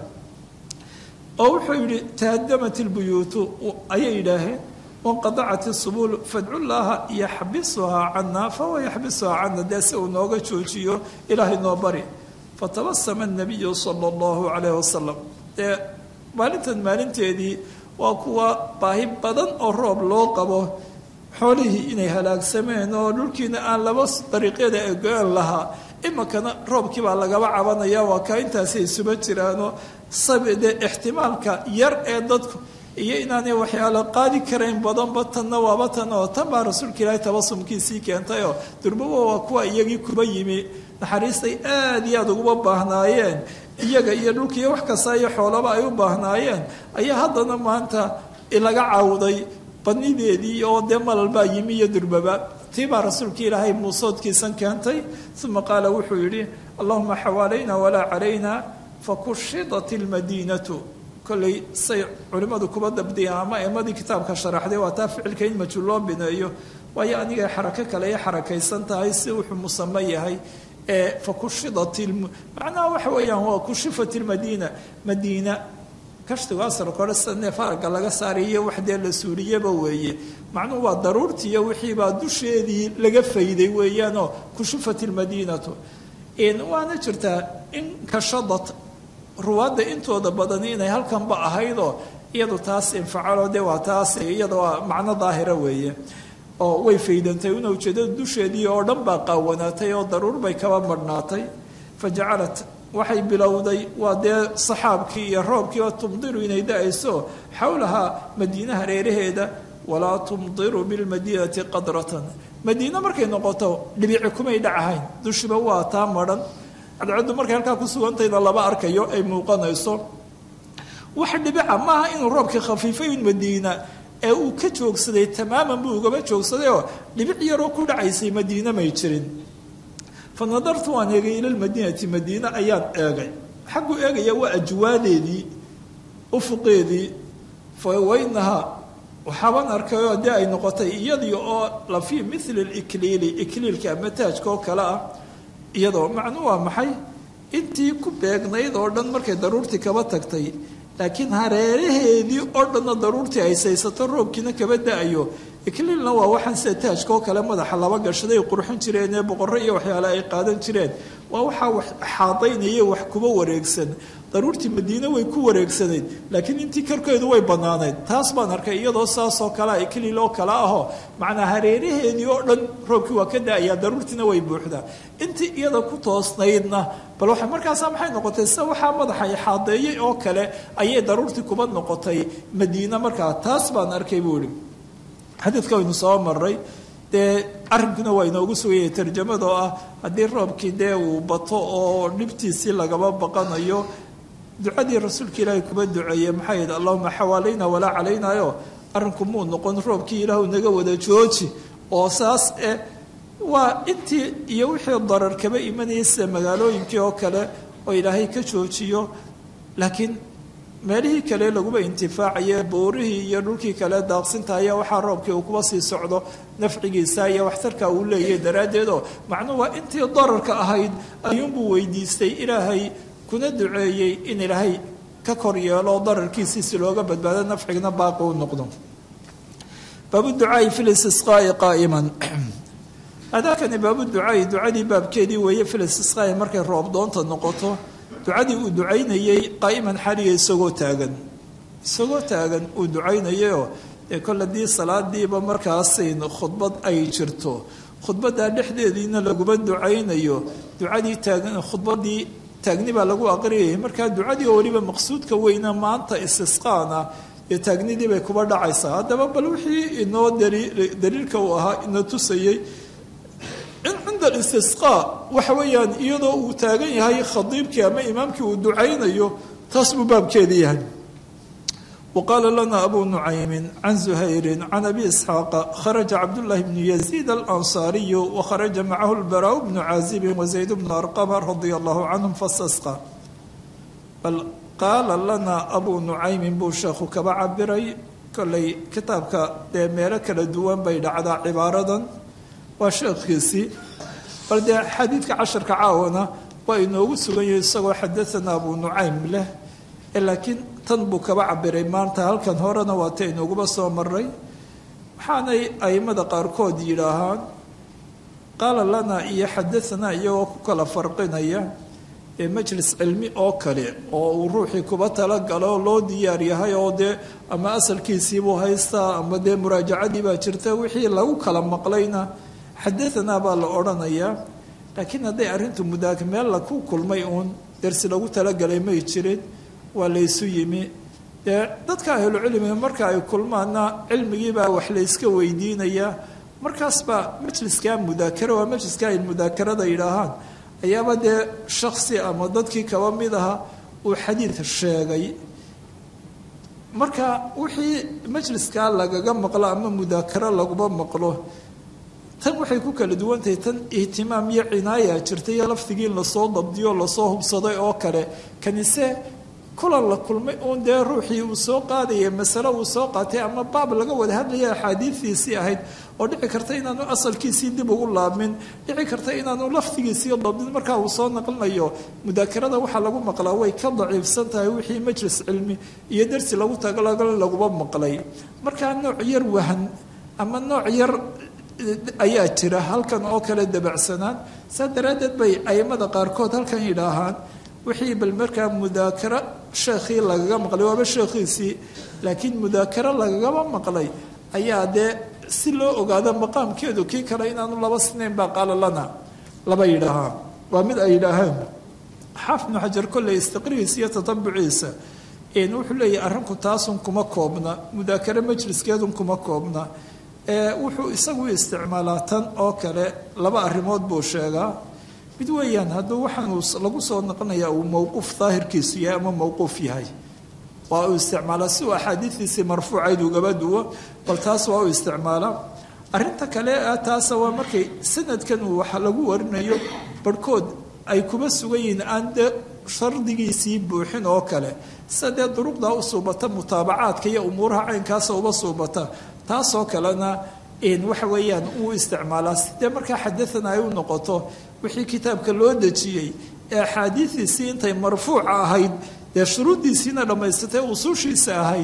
oo wuxuu yidhi tahadamat ilbuyuutu ayay yidhaaheen wanqadacat isubuul fadcu llaaha yaxbisuhaa cana fahuwa yaxbisuhaa cana dee si uu nooga joojiyo ilaahay noo bari fatabasama nabiyu sala allahu calayh wasalam dee maalintan maalinteedii waa kuwa baahi badan oo roob loo qabo xoolihii inay halaagsameen oo dhulkiina aan laba dariiqyada egoan lahaa iminkana roobkii baa lagaba cabanaya waa kaa intaasay isuba jiraanoo sabde ixtimaalka yar ee dadku iyo inaanay waxyaalo qaadi karayn badanba tanna waaba tan oo tan baa rasuulka ilaahay tabasumkiisii keentayoo durbawa waa kuwa iyagii kuba yimi naxariistay aada iyo aada uguba baahnaayeen iyaga iyo dhulkiiyo wax kasta iyo xoolaba ay u baahnaayeen ayaa haddana maanta laga cawday badnideedii oo dee malalbaa yimi iyo durbaba tii baa rasuulka ilaahay muusoodkiisan keentay uma qaala wuxuu yidhi allahuma xawaalayna walaa calayna fakushidat ilmadiinatu kolley say culimmadu kuba dabdiyeen ama emadii kitaabka sharaxday waa taa ficilka in majul loo bineeyo waayo anigay xarako kale ay xarakaysan tahay si wuxuu musamo yahay ee fakushidat macnaha waxa weeyaan waa kushifat ilmadiina madiina kashtigu asarka hore sida neef aragga laga saariyo wax dee la suuriyaba weeye macnuhu waa daruurtiiyo wixiibaa dusheedii laga fayday weeyaanoo kushifat ilmadiinatu waana jirtaa in kashadad ruwaadda intooda badani inay halkanba ahaydoo iyadu taas infacalo de waa taas iyada waa macno daahira weeye oo way faydantay una ujeedada dusheedii oo dhan baa qaawanaatay oo daruur bay kaba marhnaatay fa jacalat waxay bilowday waa dee saxaabkii iyo roobkii oo tumdiru inay da-ayso xowlahaa madiina hareeraheeda walaa tumdiru bilmadiinati qadratan madiine markay noqoto dhibici kumay dhacahayn dushiba waa taa madhan cadcaddu markay halkaa ku sugantayda laba arkayo ay muuqanayso wax dhibica maaha inuu roobkii khafiifay un madiina ee uu ka joogsaday tamaaman buu ugaba joogsadayoo dhibic yaroo ku dhacaysay madiine may jirin fa nadartu waan eegay ila lmadiinati madiine ayaan eegay xagguu eegaya waa ajwaadeedii ufuqeedii fa waynahaa waxaabaan arkayoo dee ay noqotay iyadii oo la fii mili likliili ikliilka ama taajka oo kale ah iyadoo macnuu waa maxay intii ku beegnayd oo dhan markay daruurtii kaba tagtay laakiin hareeraheedii oo dhanna daruurtii ay saysato roobkiina kaba da-ayo ikliilna waa waxaan sida taajka oo kale madaxa laba gashaday ay qurxin jireen ee boqorro iyo waxyaale ay qaadan jireen waa waxaa wax xaadaynaya wax kuba wareegsan daruurtii madiine way ku wareegsanayd laakiin intii korkeedu way bannaanayd taas baan arkay iyadoo saasoo kalea ikliil oo kale ahoo macnaa hareeraheedii oo dhan roobkii waa ka da-ayaa daruurtiina way buuxdaa intii iyada ku toosnaydna bal waxa markaasa maxay noqotay sida waxaa madaxa xaadeeyey oo kale ayay daruurtii kuba noqotay madiine markaa taas baan arkay buu ihi xadiidka waynu soo maray dee arrinkuna waa inoogu sugayay tarjamada oo ah haddii roobkii dee uu bato oo dhibtiisii lagaba baqanayo ducadii rasuulka ilaahay kuba duceeyey maxay yidhi allahuma xawaalayna walaa calaynayo arrinku muu noqon roobkii ilaahu naga wada jooji oo saas eh waa intii iyo wixii darar kaba imanayay sida magaalooyinkii oo kale oo ilaahay ka joojiyo laakiin meelihii kale laguba intifaacaye boorihii iyo dhulkii kale daaqsinta ayaa waxaa roobkii uu kuba sii socdo nafcigiisa iyo waxtarka uu leeyahay daraaddeed oo macnuu waa intii dararka ahayd ayuunbuu weydiistay ilaahay kuna duceeyey in ilaahay ka kor yeelo dararkiisii si looga badbaado nafcigna baaqi u noqdo baabu ducaai fi listisqaai qaa'iman adaakani baabu ducaai ducadii baabkeedii weeye fi listisqaai markay roob doonta noqoto ducadii uu ducaynayey qaa'iman xaliya isagoo taagan isagoo taagan uu ducaynayayoo dee kol haddii salaadiiba markaasayn khudbad ay jirto khudbaddaa dhexdeediina laguma ducaynayo ducadii taagan khudbadii taagni baa lagu aqriyayay markaa ducadii oo weliba maqsuudka weyna maanta istisqaana dee taagnidii bay kuba dhacaysaa haddaba bal wixii inoo daliilka uu ahaa ina tusayey in cinda alistisqaa waxa weeyaan iyadoo uu taagan yahay khadiibkii ama imaamkii uu ducaynayo taas buu baabkeedii yahay وqاla lna أbu نucaymi can زuhayri can abi isxaaqa kharaja cabdالlahi bn yaزيid الأnصاariyu وkharaja macahu اlbarاء bnu caazib وزayd bnu arqama radia allahu canهum fastasqى bal qaala lana abu nucaymin buu sheekhu kaba cabiray kollay kitaabka dee meelo kala duwan bay dhacdaa cibaaradan waa sheekhiisii bal dee xadiidka casharka caawana waa inoogu sugan yahay isagoo xadaana abu nucaym leh laakiin tan buu kaba cabiray maanta halkan horena waa ta inooguba soo maray waxaanay aimada qaarkood yidhaahaan qaala lana iyo xadaanaa iyagoo ku kala farqinaya ee majlis cilmi oo kale oo uu ruuxii kuba talagalo loo diyaar yahay oo dee ama asalkiisiibuu haystaa ama dee muraajacadii baa jirta wixii lagu kala maqlayna xadaanaa baa la odhanayaa laakiin hadday arrintu mudaak meel laku kulmay uun dersi lagu talagalay may jirin waa laysu yimi dee dadka ahlucilmiga marka ay kulmaanna cilmigiibaa wax layska weydiinayaa markaasbaa majliskaa mudaakara waa majliska ay mudaakarada yidhaahaan ayaaba dee shaksi ama dadkii kaba mid aha uu xadiid sheegay marka wixii majliskaa lagaga maqlo ama mudaakaro laguma maqlo tan waxay ku kala duwantahay tan ihtimaam iyo cinaaya jirta iyo lafdigii in lasoo dabdiyo lasoo hubsaday oo kale kanise kulan la kulmay uun dee ruuxii uu soo qaadaya masale uu soo qaatay ama baab laga wada hadlaya axaadiidiisii ahayd oo dhici karta inaanu asalkiisii dib ugu laabmin dhici karta inaanu lafdigiisii dabdin markaa uu soo naqlinayo mudaakarada waxaa lagu maqlaa way ka daciifsan tahay wixii majlis cilmi iyo darsi lagu tagalagal laguma maqlay markaa nooc yar wahan ama nooc yar ayaa jira halkan oo kale dabacsanaan saa daraaddeed bay aimada qaarkood halkan yidhaahaan wixii bal markaa mudaakaro sheekhii lagaga maqlay waaba sheekhiisii laakiin mudaakaro lagagaba maqlay ayaa dee si loo ogaado maqaamkeedu kii kale inaanu laba sinayn baa qaala lana laba yidhaahaa waa mid ay yidhaahaan xaaf ibnu xajar kolley istiqrigiisa iyo tatabuciisa wuxuu leeyahay arrinku taasun kuma koobna mudaakaro majliskeedun kuma koobna wuxuu isagu isticmaalaa tan oo kale laba arrimood buu sheegaa mid weeyaan hadduu waxaanuu lagu soo noqonayaa uu mowquuf daahirkiisu yahay ama mowquuf yahay waa uu isticmaalaa si uu axaadiidiisii marfuucayd ugaba duwo bal taas waa uu isticmaalaa arrinta kale ah taasa waa markay sanadkan uu waxa lagu warinayo barhkood ay kuba sugan yihiin aan dee shardigiisii buuxin oo kale sida dee duruqdaa u suubata mutaabacaadka iyo umuuraha caynkaasa uba suubata taasoo kalena waxa weeyaan uu isticmaalaa sidee markaa xadaana ay u noqoto wixii kitaabka loo dejiyey ee axaadiidiisii intay marfuuca ahayd dee shuruuddiisiina dhammaysatay usuushiisa ahayd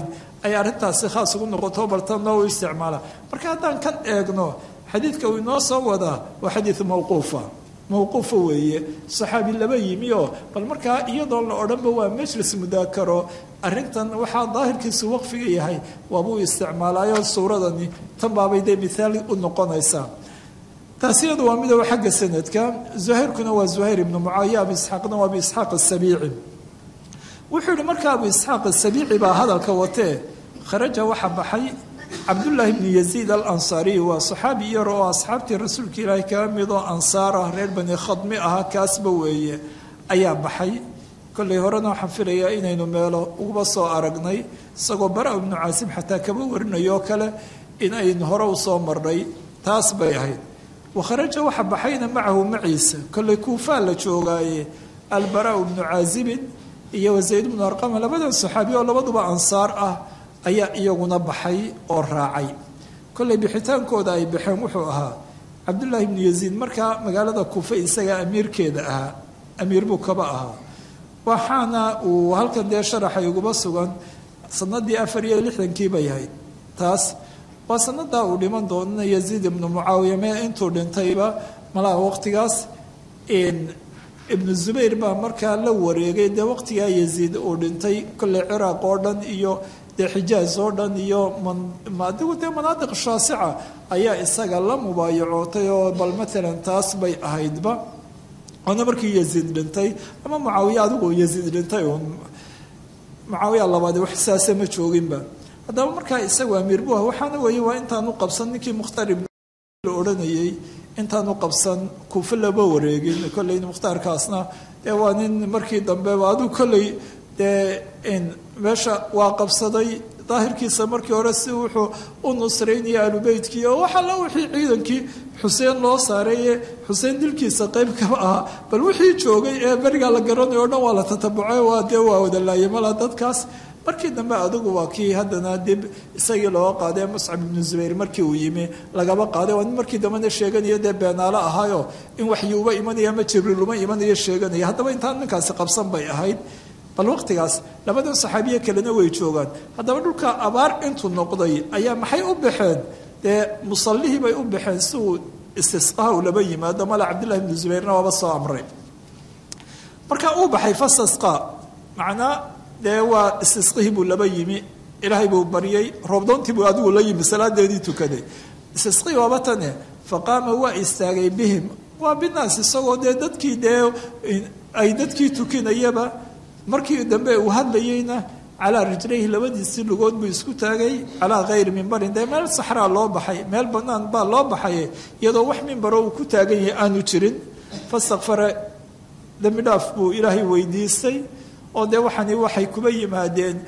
ay arrintaasi khaas ugu noqoto baltanna u isticmaala marka haddaan kan eegno xadiidka uu inoo soo wadaa waa xadiid mawquufa mawquufa weeye saxaabi laba yimi oo bal markaa iyadoo la odhanba waa majlis mudaakaro arrintan waxaa daahirkiisu waqfiga yahay waabuu isticmaalaayo suuradani tan baabay dee mithaal u noqonaysaa taasi iyadu waa midow xagga sanadka zuhayrkuna waa zuhayr ibnu mucaawiya abu isxaaqna waa abu isxaaq asabiici wuxuu yihi marka abu isxaaq asabiici baa hadalka watee kharaja waxa baxay cabdullaahi bni yaziid alansaariy waa saxaabi yar oo asxaabtii rasuulka ilaahay kaga mid oo ansaar ah reer bani khadmi ahaa kaasba weeye ayaa baxay kollay horena waxaan filayaa inaynu meelo uguba soo aragnay isagoo bara ibnu caasim xataa kaba warinayoo kale in aynu hore u soo marnay taas bay ahayd wakharaja waxa baxayna macahu maciisa kollay kuufaa la joogaaye albaraau bnu caazibin iyo wasayd bnu arqama labadan saxaabi oo labaduba ansaar ah ayaa iyaguna baxay oo raacay kollay bixitaankooda ay baxeen wuxuu ahaa cabdullaahi ibnu yaziid markaa magaalada kuufe isagaa amiirkeeda ahaa amiir buu kaba ahaa waxaana uu halkan dee sharaxay uguba sugan sanadii afar iyo lixdankii bay ahayd taas waa sanadaa uu dhiman doonana yaziid ibnu mucaawiya mee intuu dhintayba malaha waqtigaas ibnu zubayr baa markaa la wareegay dee waqtigaa yaziid uu dhintay kolley ciraaq oo dhan iyo dee xijaaz oo dhan iyo adigu dee manaadiq shaasica ayaa isaga la mubaayacootay oo bal matalan taas bay ahaydba oona markii yaziid dhintay ama mucaawiya adigu yaziid dhintay uun mucaawiya labaadi wax saase ma jooginba haddaba markaa isagu amiir bu ah waxaana weeye waa intaanu qabsan ninkii mukhtaar ibn la odhanayay intaanu qabsan kuufe laba wareegin kolley mukhtaarkaasna dee waa nin markii dambeba adigu kolley dee meesha waa qabsaday daahirkiisa markii hore si wuxuu u nusraynaya alubeytkii oo wax alla wixii ciidankii xuseen loo saareeye xuseen dilkiisa qayb kaba ahaa bal wixii joogay ee berigaa la garanayo o dhan waa la tatabucay waa dee waa wadalaayay mala dadkaas markii dambe adigu waa kii haddana dib isagii looga qaaday muscab ibnu zubayr markii uu yimi lagaba qaaday waa nin markii dambena sheeganayo dee beenaalo ahaayo in waxyi uba imanaya ama jibriil uma imanayo sheeganaya haddaba intaan ninkaasi qabsan bay ahayd bal waqtigaas labadan saxaabiye kalena way joogaan haddaba dhulka abaar intuu noqday ayaa maxay u baxeen dee musallihii bay u baxeen si uu istisqaha u laba yimaado mala cabdillahi ibnu zubayrna waaba soo amray marka uu baxay fastasqa macnaa dee waa istisqihii buu laba yimi ilaahay buu baryay roobdoontii buu adigu la yimi salaadeedii tukaday istisqihii waaba tane faqaama waa istaagay bihim waa binaas isagoo dee dadkii dee ay dadkii tukinayaba markii dambe uu hadlayeyna calaa rijlayhi labadiisii lugood buu isku taagay calaa hayri mimbarin dee meel saxraa loo baxay meel bannaan baa loo baxay iyadoo wax mimbaro uu ku taagan yahay aanu jirin fastakfara dembi dhaaf buu ilaahay weydiistay oo dee waxani waxay kuba yimaadeen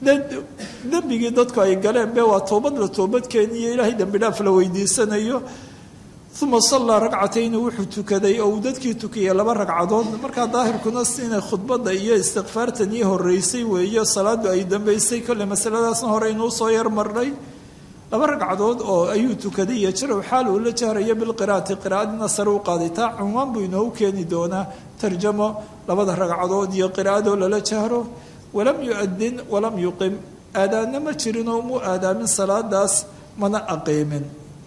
dembigii dadku ay galeen be waa toobad la toobadkeeniyo ilaahay dembi dhaaf la weydiisanayo uma sallaa ragcatayni wuxuu tukaday oo uu dadkii tukiyay laba ragcadood markaa daahirkuna inay khudbadda iyo istikfaartan ii horeysay weeye salaadu ay dambeysay kolle masaladaasna hore inuu soo yar marnay laba ragcadood oo ayuu tukaday iyo jarow xaal uu la jahrayo bilqiraati qiraa'adina sare u qaaday taa cunwaan buu inoogu keeni doonaa tarjamo labada ragcadood iyo qiraa'adoo lala jahro walam yu-adin walam yuqim aadaanna ma jirinoo mu aadaamin salaadaas mana aqiimin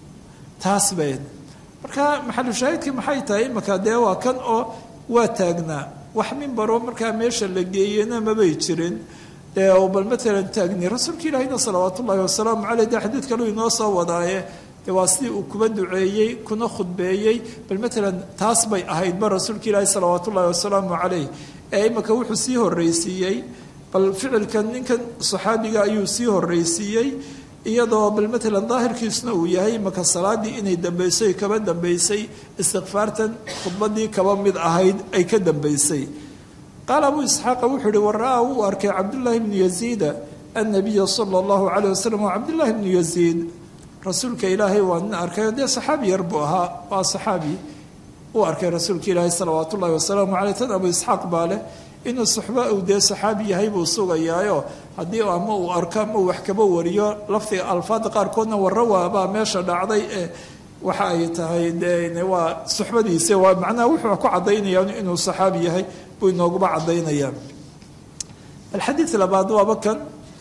taas bayd marka maxalushaahidkii maxay tahay imaka dee waa kan oo waa taagnaa wax mimbaroo markaa meesha la geeyena mabay jirin dee oo bal matalan taagni rasuulka ilaahina salawaatu ullahi wasalaamu caleyh dee xadiid kaluu inoo soo wadaaye dee waa sidii uu kuba duceeyey kuna khudbeeyey bal matalan taas bay ahaydba rasuulka ilaahi salawaatu ullahi wasalaamu caleyh ee imaka wuxuu sii horreysiiyey bal ficilkan ninkan saxaabiga ayuu sii horreysiiyey iyadoo bal matalan daahirkiisna uu yahay imaka salaadii inay dambeysay kaba dambeysay istikfaartan khudbadii kaba mid ahayd ay ka dambeysay qaala abuu isxaaqa wuxuu ihi waraa wuu arkay cabdullaahi bnu yaziida annabiya sala allahu caleyh wasalam waa cabdullaahi bnu yaziid rasuulka ilaahay waa nin arkay dee saxaabi yar buu ahaa waa saxaabi uu arkay rasuulka ilaahay salawaat ullahi wasalaamu caleyh tan abuu isxaaq baa leh inuu suxba uu dee saxaabi yahay buu sugayaayo haddii ama uu arko ama uu wax kaba wariyo lafdiga alfaada qaarkoodna warrawaabaa meesha dhacday ee waxa ay tahay de waa suxbadiisa waa macnaha wuxuu ku caddaynaya inuu saxaabi yahay buu inooguba caddaynaya alxadiid labaad waaba kan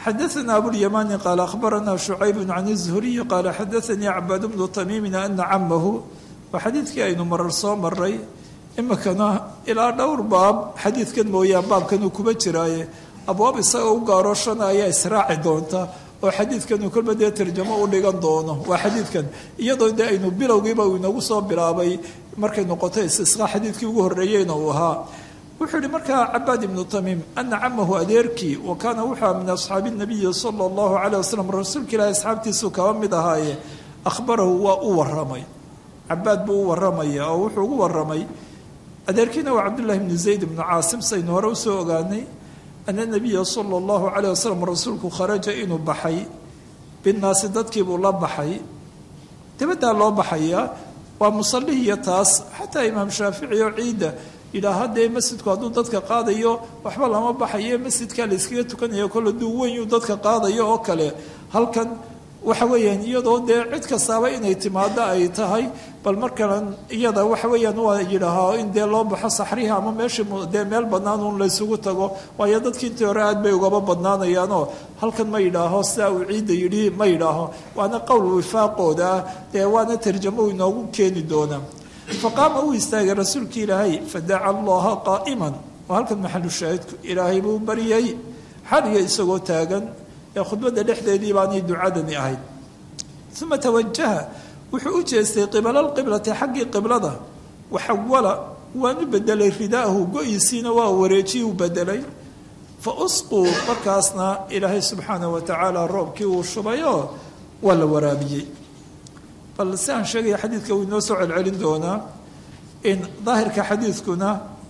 xadaثna abوlyamani qaal akhbarana شhucayb can الزhuriyi qaala xadaثanii cabaad bnu tamiimin ana camahu waa xadiidkii aynu marar soo maray imikana ilaa dhowr baab xadiidkan mooyaan baabkanuu kuba jiraaye abwaab isagao u gaaro shana ayaa israaci doonta oo xadiidkanu kolba dee tarjamo u dhigan doono waa xadiidkan iyadoo dee aynu bilowgiiba uu inagu soo bilaabay markay noqoto istisqa xadiidkii ugu horreeyeyna uu ahaa wuxuu yihi markaa cabaad ibnu tamiim ana camahu adeerkii wa kaana wuxua min asxaabi nabiyi sala allahu caleyh wasalam rasuulka ilaahi asxaabtiisuu kaba mid ahaaye akhbarahu waa u waramay cabaad buu u waramaya oo wuxuu ugu waramay adeerkiina waa cabdullahi bnu zayd ibnu caasim saynu hore usoo ogaanay ana nabiya sala allahu caleyh wasalam rasuulku kharaja inuu baxay binnaasi dadkiibuu la baxay dibaddaa loo baxayaa waa musalihiyo taas xataa imaam shaafici oo ciidda yidhaaha dee masjidku hadduu dadka qaadayo waxba lama baxayo masjidkaa la yskaga tukanayo kol hadduu weynyu dadka qaadayo oo kale halkan waxa weeyaan iyadoo dee cid kastaaba inay timaado ay tahay bal markalan iyada waxa weeyaan waa yidhaahaa in dee loo baxo saxrihi ama meeshii dee meel bannaan uun laysugu tago waayo dadkii intii hore aad bay ugaba badnaanayaanoo halkan ma yidhaaho sidaa uu ciidda yidhi ma yidhaaho waana qowl wifaaqooda ah dee waana tarjamo inoogu keeni doonaa faqaama uu istaagay rasuulka ilaahay fadaca allaha qaa'iman oo halkan maxalu shaahidku ilaahay buu baryay xaliga isagoo taagan ee khudbadda dhexdeedii baanay ducadani ahayd uma tawajaha wuxuu u jeestay qibala lqiblati xaggii qiblada waxawala waanu bedelay ridaahu go-isiina waa wareejiyi u bedelay fa usquu markaasna ilaahay subxaanah wa tacaala roobkii uu shubayoo waa la waraabiyey bal si aan sheegaya xadiidka wuu inoo soo celcelin doonaa in daahirka xadiidkuna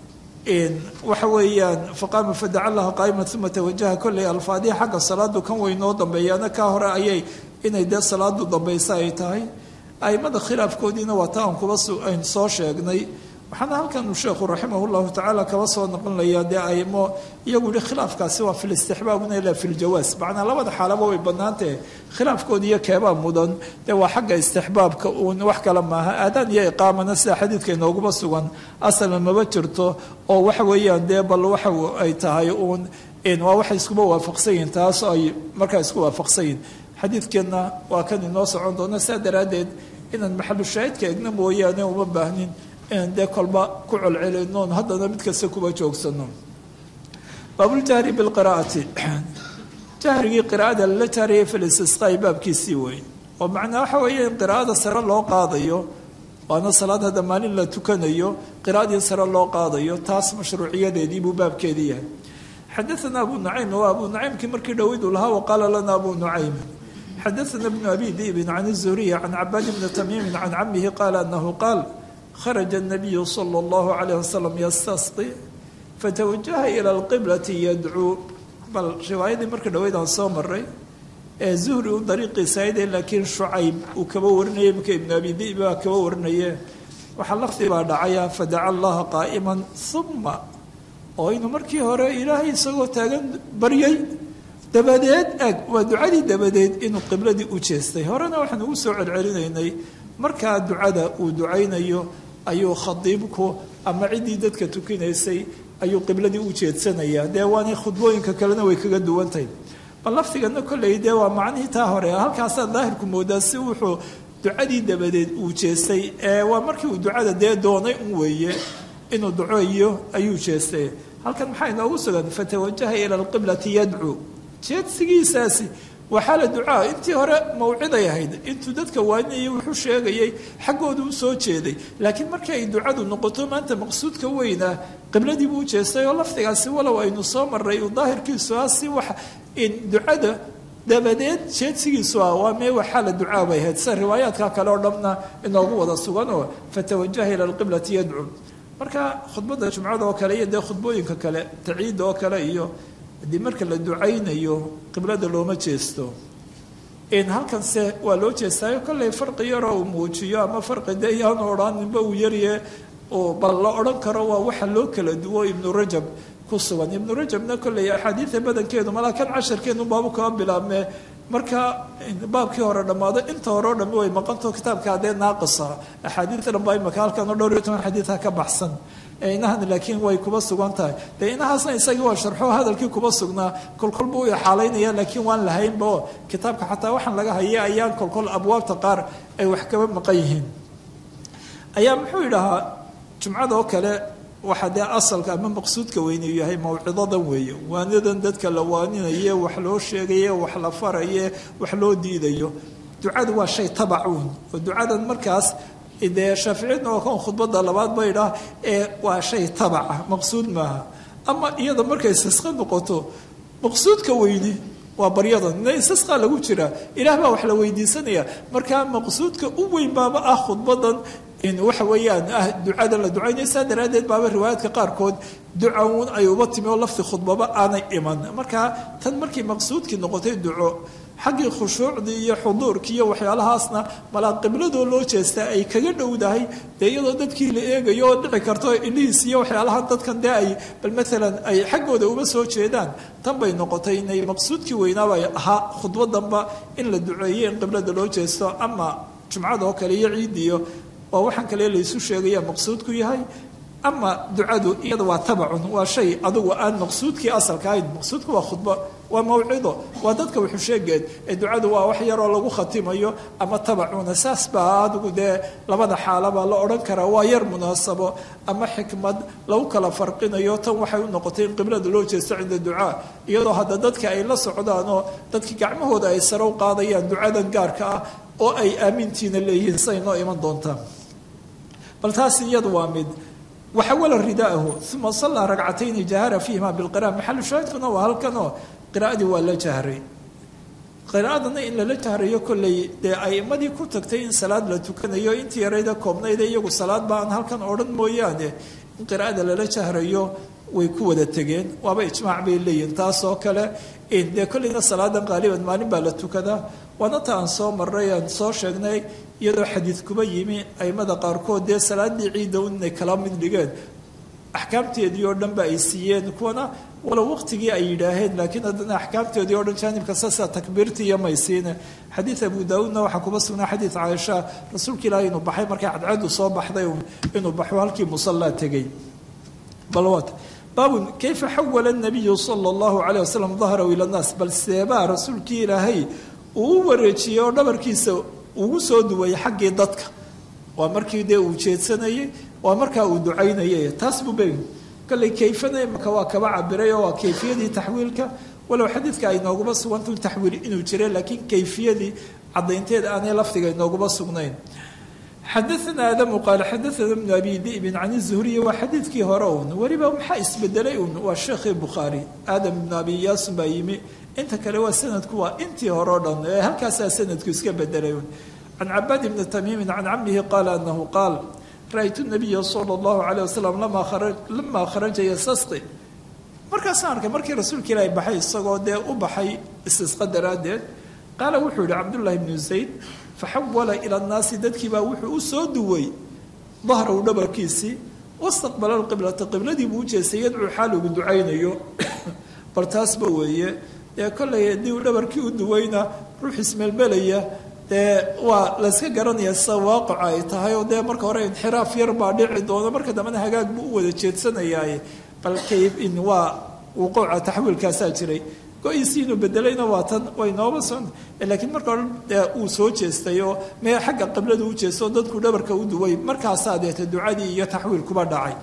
waxa weeyaan faqaama fadaca allaha qaa'ima uma tawajaha kolley alfaadiha xagga salaadu kan weynoo dambeeyaana kaa hore ayay inay dee salaadu dambaysa ay tahay aimada khilaafkoodiina waa ta aan kuba aynu soo sheegnay waxaana halkan sheekhu raximah llahu tacaala kaba soo noqonlayaa dee aimo iyagu yihi khilaafkaasi waa filistixbaabuna ilaa filjawaas macnaa labada xaalaba way bannaantahe khilaafkoodi iyo keebaa mudan dee waa xagga istixbaabka uun wax kale maaha aadaan iyo iqaamana sida xadiidka inooguma sugan asalna maba jirto oo waxa weeyaan dee bal waxa ay tahay uun waa waxay iskuba waafaqsan yihin taas ay markaa isku waafaqsan yihin xadiidkeenna waa kan inoo socon doona sidaa daraaddeed inaan maxalu shaahidka egna mooyaane uma baahnin inaan dee kolba ku colcelinoon haddana mid kasta kuba joogsano baabuljahri bilqiraa'ati jahrigii qiraa'ada lala jahriyay filistisqaai baabkiisii weyn oo macnaa waxa weeye in qiraa'ada sare loo qaadayo waana salaad hadda maalin la tukanayo qiraa'adii sare loo qaadayo taas mashruuciyadeedii buu baabkeedii yahay xadaana abu nucaym waa abu nucaymkii markii dhowid uu lahaa waqaala lana abu nucaym xadaana bnu abi diibin can الzuriya can cabaad bni tamiimin can camihi qaala anahu qaal kharaja الnabiyu salى اllahu عalayh wasalam yastasqi fatawajaha ilى اlqiblati yadcuu bal riwaayadii markii dhaweyd aan soo maray ee zuhri u dariiqiisaayde laakiin shucayb uu kaba warinayay iminka ibnu abi diib baa kaba warinaye waxaa lafdi baa dhacaya fadaca allaha qaa'ima uma oo inuu markii hore ilaahay isagoo taagan baryay dabadeed eg waa ducadii dabadeed inuu qibladii u jeestay horena waxaan ugu soo celcelinaynay markaa ducada uu ducaynayo ayuu khadiibku ama ciddii dadka tukinaysay ayuu qibladii u jeedsanayaa dee waana khudbooyinka kalena way kaga duwantahay bal lafdigana kolley dee waa macnihii taa hore halkaasaa daahirku moodaa si wuxuu ducadii dabadeed uu jeestay ee waa markii uu ducada dee doonay un weeye inuu duceeyo ayuu jeestay halkan maxaa inoogu sugan fatawajaha ila alqiblati yadcuu jeedsigiisaasi waa xaala ducaa intii hore mawciday ahayd intuu dadka waaninayay wuxuu sheegayay xaggooda u soo jeeday laakiin markii ay ducadu noqoto maanta maqsuudka weynaa qibladii buu jeestay oo lafdigaasi walow aynu soo maray uu daahirkiisu ah si wax in ducada dabadeed jeedsigiisu ah waa mee waa xaala ducaa bay ahayd sida riwaayaadka kale oo dhanna inoogu wada sugan oo fatawajaha ila alqiblati yadcuu marka khudbadda jumcada oo kale iyo dee khudbooyinka kale taciidda oo kale iyo haddii marka la ducaynayo qiblada looma jeesto halkanse waa loo jeestaayo kolley farqi yaroo uu muujiyo ama farqi dee yaanu odhaaninba uu yarye bal la odhan karo waa waxa loo kala duwo ibnu rajab ku sugan ibnu rajabna kolley axaadiida badankeedu malaa kan casharkeenu baabu kaba bilaabmee marka baabkii hore dhammaado inta hore o dhami way maqanto kitaabka haddee naaqisa axaadiida dhan baa imaka halkan oo dhowr iyo toban xadiidha ka baxsan inahan laakiin way kuba sugan tahay dee inahaasna isagii waa sharxo hadalkii kuba sugnaa kolkol buu xaalaynaya laakiin waan lahaynba oo kitaabka xataa waxaan laga haya ayaan kolkol abwaabta qaar ay wax kaba maqan yihiin ayaa muxuu yidhahaa jumcada oo kale waxaa dee asalka ama maqsuudka weyneyu yahay mawcidadan weeye waanadan dadka la waaninaye wax loo sheegaye wax la faraye wax loo diidayo ducadu waa shay tabacuun oo ducadan markaas dee shaaficiyadna waa kan khudbada labaad ba idhaah ee waa shay tabaca maqsuud maaha ama iyada markay sisqa noqoto maqsuudka weyni waa baryadan ina istisqaa lagu jiraa ilaah baa wax la weydiisanaya markaa maqsuudka u weyn baaba ah khudbadan waxa weeyaan ah ducada la ducaynaya saa daraaddeed baaba riwaayaadka qaarkood ducawn ay uba timi oo lafti khudbaba aanay iman markaa tan markii maqsuudkii noqotay duco xaggii khushuucdii iyo xuduurkii iyo waxyaalahaasna malaa qibladoo loo jeestaa ay kaga dhowdahay dee iyadoo dadkii la eegayo oo dhici karto iliis iyo waxyaalahan dadkan dee ay bal maalan ay xaggooda uga soo jeedaan tan bay noqotay inay maqsuudkii weynaabay ahaa khudbadanba in la duceeyo in qiblada loo jeesto ama jumcada oo kale iyo ciidiyo waa waxaan kale laysu sheegaya maqsuudku yahay ama ducadu iyada waa tabacun waa shay adugu aan maqsuudkii asalka ahayn maqsuudku waa khudbo waa mawcido waa dadka wuxuu sheegeed ee ducadu waa wax yaroo lagu khatimayo ama tabacuna saas baa adigu dee labada xaalaba la odhan karaa waa yar munaasabo ama xikmad lagu kala farqinayo tan waxay u noqotay in qiblada loo jeesto cinda ducaa iyadoo hadda dadka ay la socdaan oo dadkii gacmahooda ay sare u qaadayaan ducadan gaarka ah oo ay aamintiina leeyihiin say noo iman doontaa bal taas iyadu waa mid waxawala ridaahu uma sallaa ragcatayni jahara fiihima bilqira'a maxalu shaahidkuna waa halkanoo qiraa'adii waa la jahray qiraa'adana in lala jahrayo kolley dee a'imadii ku tagtay in salaad la tukanayo intii yarayda koobnayda iyagu salaad ba aan halkan odhan mooyaane in qiraa'ada lala jahrayo way ku wada tegeen waaba ijmaac bay leeyihin taas oo kale dee kolleyna salaadan qaaliban maalin baa la tukadaa waana ta aan soo marray aan soo sheegnay iyadoo xadiid kuba yimi aimada qaarkood dee salaadii ciidda inay kala mid dhigeen axkaamteedii oo dhan ba ay siiyeen kuwana walow waqtigii ay yidhaaheen laakiin haddana axkaamteedii o dhan jaanibka sasa takbiirtii iyo maysiine xadiid abu daauudna waxaa kuba sugnaa xadiid caaisha rasuulka ilaahi inuu baxay markay cadceedu soo baxday inuu baxo halkii musallaa tegey balwat baabun kayfa xawala nabiyu sala allahu calayh wasalam dahrahu ila nnaas bal seebaa rasuulkii ilaahay uu u wareejiyey oo dhabarkiisa ugu soo duwayay xaggii dadka waa markii dee uu jeedsanayey waa markaa uu ducaynayay taas buu be kolley kayfana imaka waa kaba cabiray oo waa kayfiyadii taxwiilka walow xadiidka ay nooguma suganta taxwiil inuu jira laakiin kayfiyadii cadaynteed aanay lafdiga inooguma sugnayn xadaana aadamu qaale xadaana bnu abi dibin can zuhriyi waa xadiidkii hore un weliba maxaa isbedelay un waa sheekhii bukhaari aadam ibnu abi yaasun baa yimi inta kale waa sanadku waa intii hore o dhan ee halkaasaa sanadku iska bedelay un can cabaad ibni tamiimin can camihi qaala anahu qaal ra-ytu nabiya sala allahu calayh wasalam lamaa kharaja yastasqi markaasaan arkay markii rasuulka ilaahi baxay isagoo dee u baxay istisqa daraaddeed qaala wuxuu yihi cabdullahi bnu zayd faxawala ila nnaasi dadkiibaa wuxuu u soo duway dahrahu dhabarkiisii wastaqbala lqiblata qibladii buu u jeestay yadcuu xaal ugu ducaynayo bal taasba weeye dee kollay haddii uu dhabarkii u duwayna ruux ismelmelaya dee waa layska garanaya sida waaqica ay tahay oo dee marka hore inxiraaf yar baa dhici doona marka dambena hagaag buu u wada jeedsanayaaye bal kayb in waa wuquuca taxwiilkaasaa jiray go-iisii inuu bedelayna waa tan way nooba son laakiin marka hore dee uu soo jeestay oo mee xagga qiblada u jeestay oo dadku dhabarka u duway markaasaa deeta ducadii iyo taxwiil kuba dhacay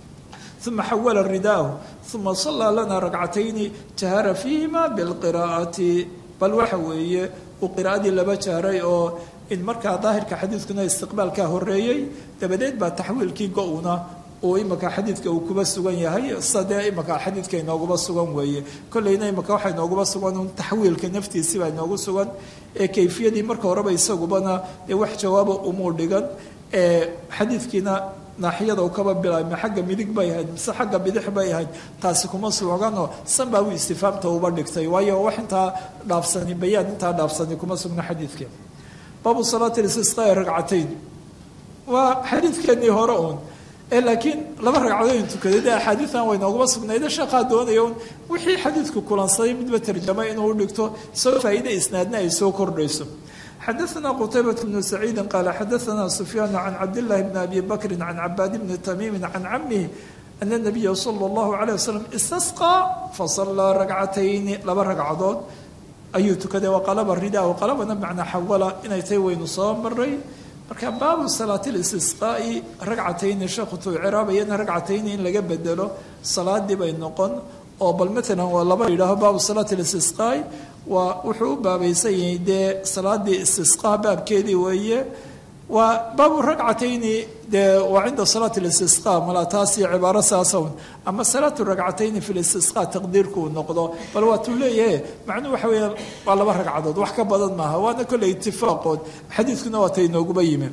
uma xawala ridaahu uma sallaa lana ragcatayni jahara fiihima bilqiraa'ati bal waxa weeye uu qiraa'adii laba jahray oo in markaa daahirka xadiidkuna istiqbaalkaa horeeyey dabadeed baa taxwiilkii go-una uu imaka xadiidka uu kuba sugan yahay sadee imaka xadiidka inooguma sugan weeye kolleyna imaka waxaa inooguma sugan un taxwiilka naftiisii baa inoogu sugan ee kayfiyadii marka horeba isagubana dee wax jawaaba umuu dhigan ee xadiidkiina naaxiyada uu kaba bilaabma xagga midig bay ahayd mise xagga bidix bay ahayd taasi kuma suganoo san baa uu istifaamta uba dhigtay waayo wax intaa dhaafsani bayaan intaa dhaafsani kuma sugna xadiidka baabu salaati istisqaa ragcatayn waa xadiidkeenii hore uun ee laakiin laba ragcadood in tukaday dee axaadiidan way nooguma sugnayde sheekhaa doonaya un wixii xadiidku kulansaday midba tarjama inuu dhigto soo faa'iide isnaadna ay soo kordhayso xadaثna qtaybaة بن سacيidi qaal xadaثna سfyaan can cabdالlahi bn abi bakri can cabaad bni tamiimi can camihi ana الnabiya slى الlahu عalيه waslm istasqىa fasalaa ragcatayni laba ragcadood ayuu tukaday waqalaba rida waqalabana macnaa xawala inay tay waynu soo maray marka baabu salaati اlistisqaa'i ragcatayni sheekhu tuu ciraabayana ragcatayni in laga bedelo salaadii bay noqon oo bal maalan waa laba yidhaaho baabu salaati اlistisqaa'i waa wuxuu u baabaysan yahay dee salaadii istisqaa baabkeedii weeye waa baabu ragcatayni dee waa cinda salaati listisqa mala taasi cibaaro saasawn ama salaatu ragcatayni fi listisqa taqdiirkuu noqdo bal waatuu leeyahe macnuhu waxa weeya waa laba ragcadood wax ka badan maaha waana kolley itifaaqood xadiidkuna waa tay inooguba yimi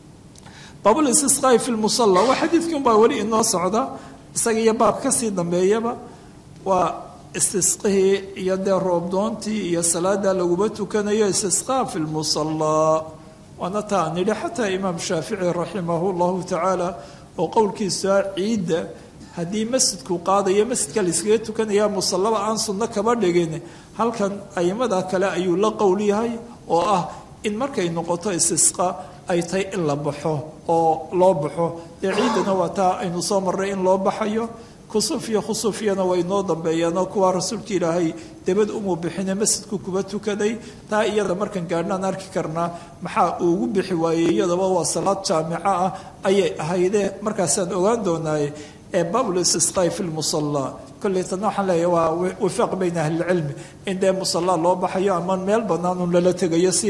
baabulistisqaai fi lmusalla waa xadiidkii unbaa weli inoo socda isaga iyo baab kasii dambeeyaba waa istisqihii iyo dee roobdoontii iyo salaada laguba tukanayo istisqaa fi lmusallaa waana taa nidhi xataa imaam shaafici raximahu llahu tacaala oo qowlkiisa ciidda haddii masjidku qaadayo masjidka layskaga tukanaya musallaba aan sunno kaba dhigin halkan aimada kale ayuu la qowl yahay oo ah in markay noqoto istisqa ay tahay in la baxo oo loo baxo dee ciiddana waa taa aynu soo marray in loo baxayo kusuuf iyo khusuufiyana way noo dambeeyeen oo kuwaa rasuulka ilaahay debad umu bixine masjidku kuba tukaday taa iyada markan gaadhnaan arki karnaa maxaa uu ugu bixi waayey iyadaba waa salaad jaamico ah ayay ahaydee markaasaan ogaan doonaaye ee baabul istisqaai fi lmusallaa kolley tana waxaan leeyahay waa wifaaq bayna ahlilcilmi in dee musallaa loo baxayo ama meel banaanun lala tegayo si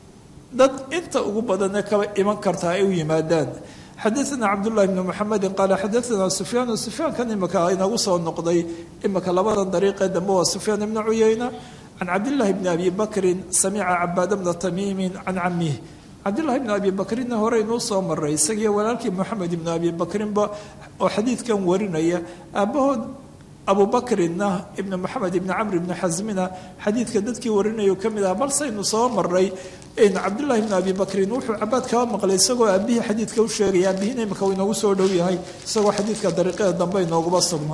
dad inta ugu badane kaba iman kartaa ay u yimaadaan xadaثna cabdالlahi bn mxamedi qaala xadaثna sufyaan sufyaankan imika inagu soo noqday imika labadan dariiqee dambe waa sufyaan ibna cuyeyna can cabdالlahi bni abi bakrin samica cabaad bna tamiimi can camih cabdالlahi bn abi bakrinna hore inuu soo maray isagiyo walaalkii moxamed ibn abi bakrinba oo xadiidkan warinaya aabahood abu bakrinna ibn moxamed ibni camr ibni xasmina xadiidka dadkii warinayu ka mid ah balsaynu soo maray cabdulahi bn abi bakrin wuxuu cabaad kaba maqlay isagoo aabihii xadiidka u sheegaya aabihina imika uu inoogu soo dhow yahay isagoo xadiidka dariiqada dambe inooguba sugma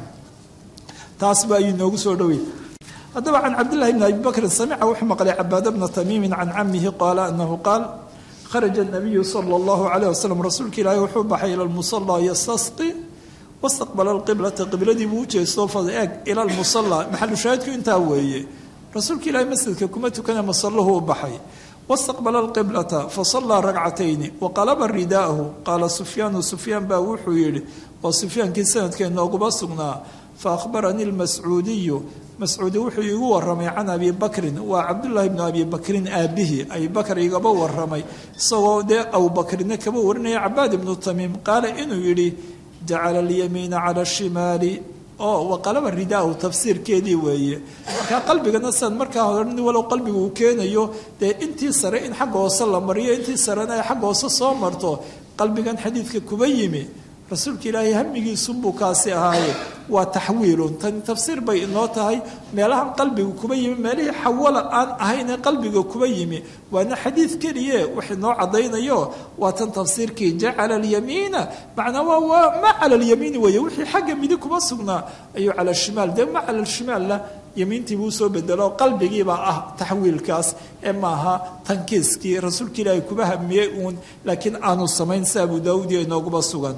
taasba ayuu inoogu soo dhowyahay haddaba can cabdillahi bn abi bakrin samica wuxuu maqlay cabaad bna tamiimi can camihi qaala anahu qaal kharaja nabiyu sala allahu calayh wasalam rasuulka ilaahi wuxuu baxay ila lmusallaa yastasqi wastaqbala alqiblata qibladii buu u jeesto fa eeg ila lmusallaa maxalu shaahidku intaa weeye rasuulka ilaahi masjidka kuma tukana masallahu u baxay wastaqbala alqiblata fasallaa ragcatayni waqalaba ridaahu qaala sufyaanu sufyaan baa wuxuu yidhi waa sufyaankii sanadkee nooguma sugnaa faahbaranii lmascuudiyu mascuudi wuxuu iigu waramay can abi bakrin waa cabdullaahi bnu abi bakrin aabihii abi bakr igaba waramay isagoo dee abubakrina kaba warinaya cabaad ibnu tamiim qaala inuu yidhi jacala alyamiina cala shimaali oo waqalaba ridaahu tafsiirkeedii weeye markaa qalbigana sidan markaa hore nin walow qalbiga uu keenayo dee intii sare in xagga hoose la mariyo intii sarena ay xagga hoose soo marto qalbigan xadiidka kuba yimi rasuulka ilaahay hamigiisunbuu kaasi ahaaye waa taxwiilun tani tafsiir bay inoo tahay meelahan qalbiga kuba yimi meelihii xawala aan ahaynee qalbiga kuba yimi waana xadiid keliye wax inoo caddaynayo waa tan tafsiirkii jacala alyamiina macnaa waa waa ma cala alyamiini weeye wixii xagga midi kuma sugnaa ayuu cala shimaal dee ma cala shimaalna yamiintii buu soo bedelo qalbigiibaa ah taxwiilkaas ee maaha tankiiskii rasuulka ilaahay kuba hamiyey uun laakiin aanu samayn si abu daawuud iyo inooguba sugan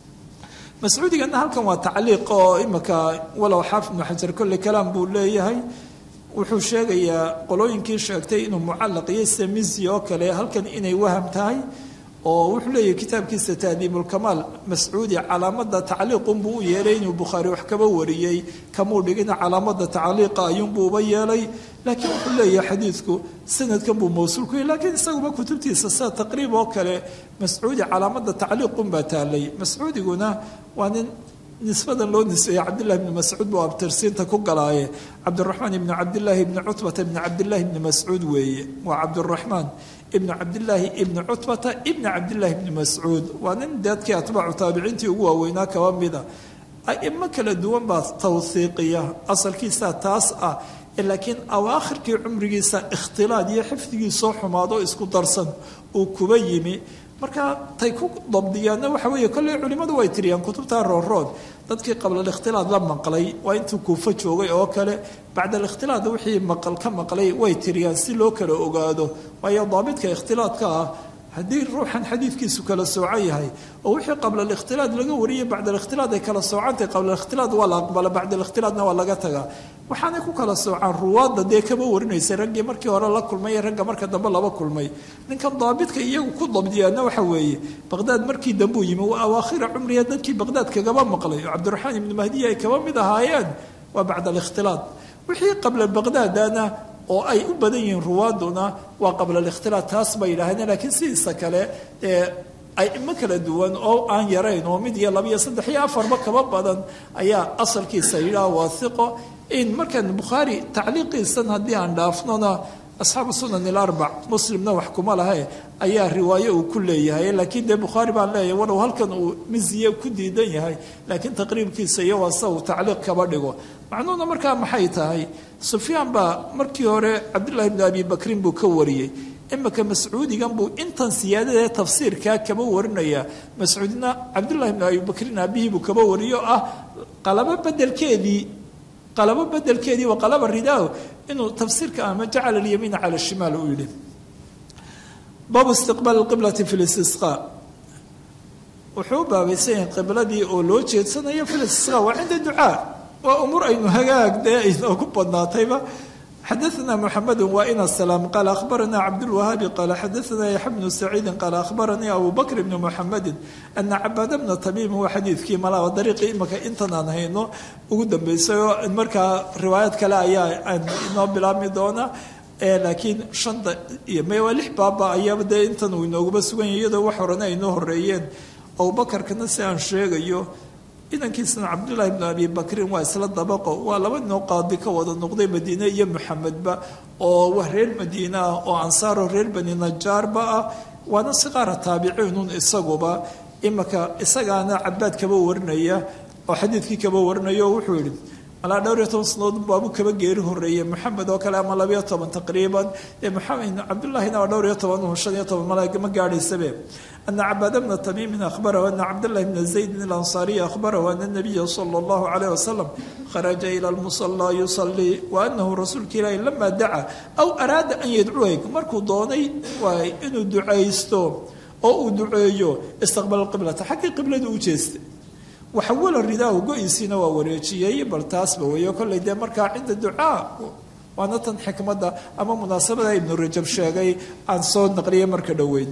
mascuudigana halkan waa tacliiq oo imika walow xaafid ibnu xajar kolle kalaam buu leeyahay wuxuu sheegayaa qolooyinkii sheegtay inuu mucallaq iyo samizi oo kale halkan inay waham tahay oo wuxuu leeyahay kitaabkiisa taadiibulkamaal mascuudi calaamada tacliiqunbuu u yeelay inuu bukhaari wax kaba wariyey kamuu dhigina calaamada tacliiqa ayuunbuu uba yeelay laakiin wuxuu leeyahay xadiidku sanadkan buu mawsuul ku yahy lakiin isaguba kutubtiisa sida taqriib oo kale mascuudi calaamada tacliiqunbaa taalay mascuudiguna waa nin nisbadan loo nisbeeyey cabdillahi bni mascuud buu abtirsiinta ku galaaye cabdiraxmaan ibni cabdillaahi ibni cutbata ibni cabdillahi ibni mascuud weeye waa cabdiraxmaan ibni cabdillaahi ibni cutbata ibni cabdillahi ibni mascuud waa nin dadkii atbaacu taabiciintii ugu waaweynaa kaba mida aimo kala duwan baa tawhiiqiya asalkiisa taas ah laakiin awaakhirkii cumrigiisa ikhtilaad iyo xifdigii soo xumaado isku darsan uu kuba yimi marka tay ku dabdiyaanna waxa weeye kolley culimmadu way tiriyaan kutubta roorood dadkii qablalikhtilaad la maqlay waa intuu kuufo joogay oo kale bacda alikhtilaad wixii maqal ka maqlay way tiriyaan si loo kala ogaado waayo daabidka ikhtilaadka ah haddii ruuxan xadiidkiisu kala soocan yahay oo wixii qabla alikhtilaad laga wariyay bacda alikhtilaad ay kala soocantahay qabla alikhtilaad waa la aqbala bacda alikhtilaadna waa laga tagaa waxaanay ku kala soocaan ruwaadda dee kama warinaysay raggii markii hore la kulmay ee ragga marka dambe laba kulmay ninkan daabidka iyagu ku dabdiyaana waxa weeye baqdaad markii dambuu yimi waa awaakhira cumriya dadkii baqdaad kagaba maqlay oo cabdiraxmaan ibnu mahdiya ay kaba mid ahaayeen waa bacda alikhtilaad wixii qabla baqdaadana oo ay u badan yihiin ruwaaduna waa qabla alikhtilaad taas bay yidhahdeen laakiin sidiisa kale ee aimo kala duwan oo aan yarayn oo mid iyo laba iyo saddex iyo afarba kaba badan ayaa asalkiisa yidhaha waathiqo in markan bukhaari tacliiqiisan haddii aan dhaafnona asxaabu sunan ilarbac muslimna wax kuma lahe ayaa riwaayo uu ku leeyahay laakiin dee bukhaari baan leeyahay walow halkan uu miziye ku diidan yahay laakiin taqriibkiisa iyo waasa uu tacliiq kaba dhigo macnuhuna markaa maxay tahay sufyaan baa markii hore cabdullahi bni abi bakrin buu ka wariyey imika mascuudigan buu intan siyaadadaee tafsiirkaa kaba warinaya mascuudina cabdullahi bni abi bakrin aabihii buu kaba wariyo ah qalabo bedelkeedii qalabo bedelkeedii waa qalaba ridaaho inuu tafsiirka ama jacala alyamiina cala shimaal uu yidhi baabu istiqbaal qiblati fi listisqa wuxuu u baabaysan yahay qibladii oo loo jeedsanayo fi listisqa waa cinda ducaa waa umuur aynu hagaag dee aynoogu badnaatayba xadaثna mحamed waina سlاm qal akhbarana cabdالwahaabi qal xadaثna yaxya bnu saciidi qal akhbaranii abu bakr bn mxamedi ana cabaad bna tamiim waa xadiidkii malaba dariiqii imaka intan aan hayno ugu dambeysay oo markaa riwaayad kale ayaa inoo bilaabmi doona laakiin shanta iyo m waa lix baaba ayaaba dee intan uu inooguma sugan yahy iyadoo wax horena ay noo horeeyeen abubakarkana si aan sheegayo inankiisana cabdullaahi bnu abi bakrin waa isla dabaqo waa laba ninoo qaadi ka wada noqday madiine iyo maxamedba oo waa reer madiine ah oo ansaaro reer bani najaarba ah waana si qaara taabiciinun isaguba imaka isagaana cabaad kaba warinaya oo xadiidkii kaba warinaya oo wuxuu yidhi malaa dhowr iyo toban sanadood baabu kaba geeri horeeyey maxamed oo kale ama labayo toban taqriiban ee maxamed cabdullaahina waa dhowr iyo toban shan iyo toban mala ma gaadhaysabe ana cabaad bna tamiimin ahbarahu ana cabdallahi bna zaydin alansaariyi ahbarahu ana nabiya sala allahu calayh wasalam kharaja ila lmusallaa yusalii wa anahu rasuulka ilaahi lama daca aw araada an yadcuwayk markuu doonay waay inuu ducaysto oo uu duceeyo istaqbala qiblata xaggii qiblada u jeestay waxawala ridaahu go-iisiina waa wareejiyey bal taasba weeyo kollay dee markaa cinda ducaa waana tan xikmadda ama munaasabada ibnu rajab sheegay aan soo naqliyay marka dhoweyn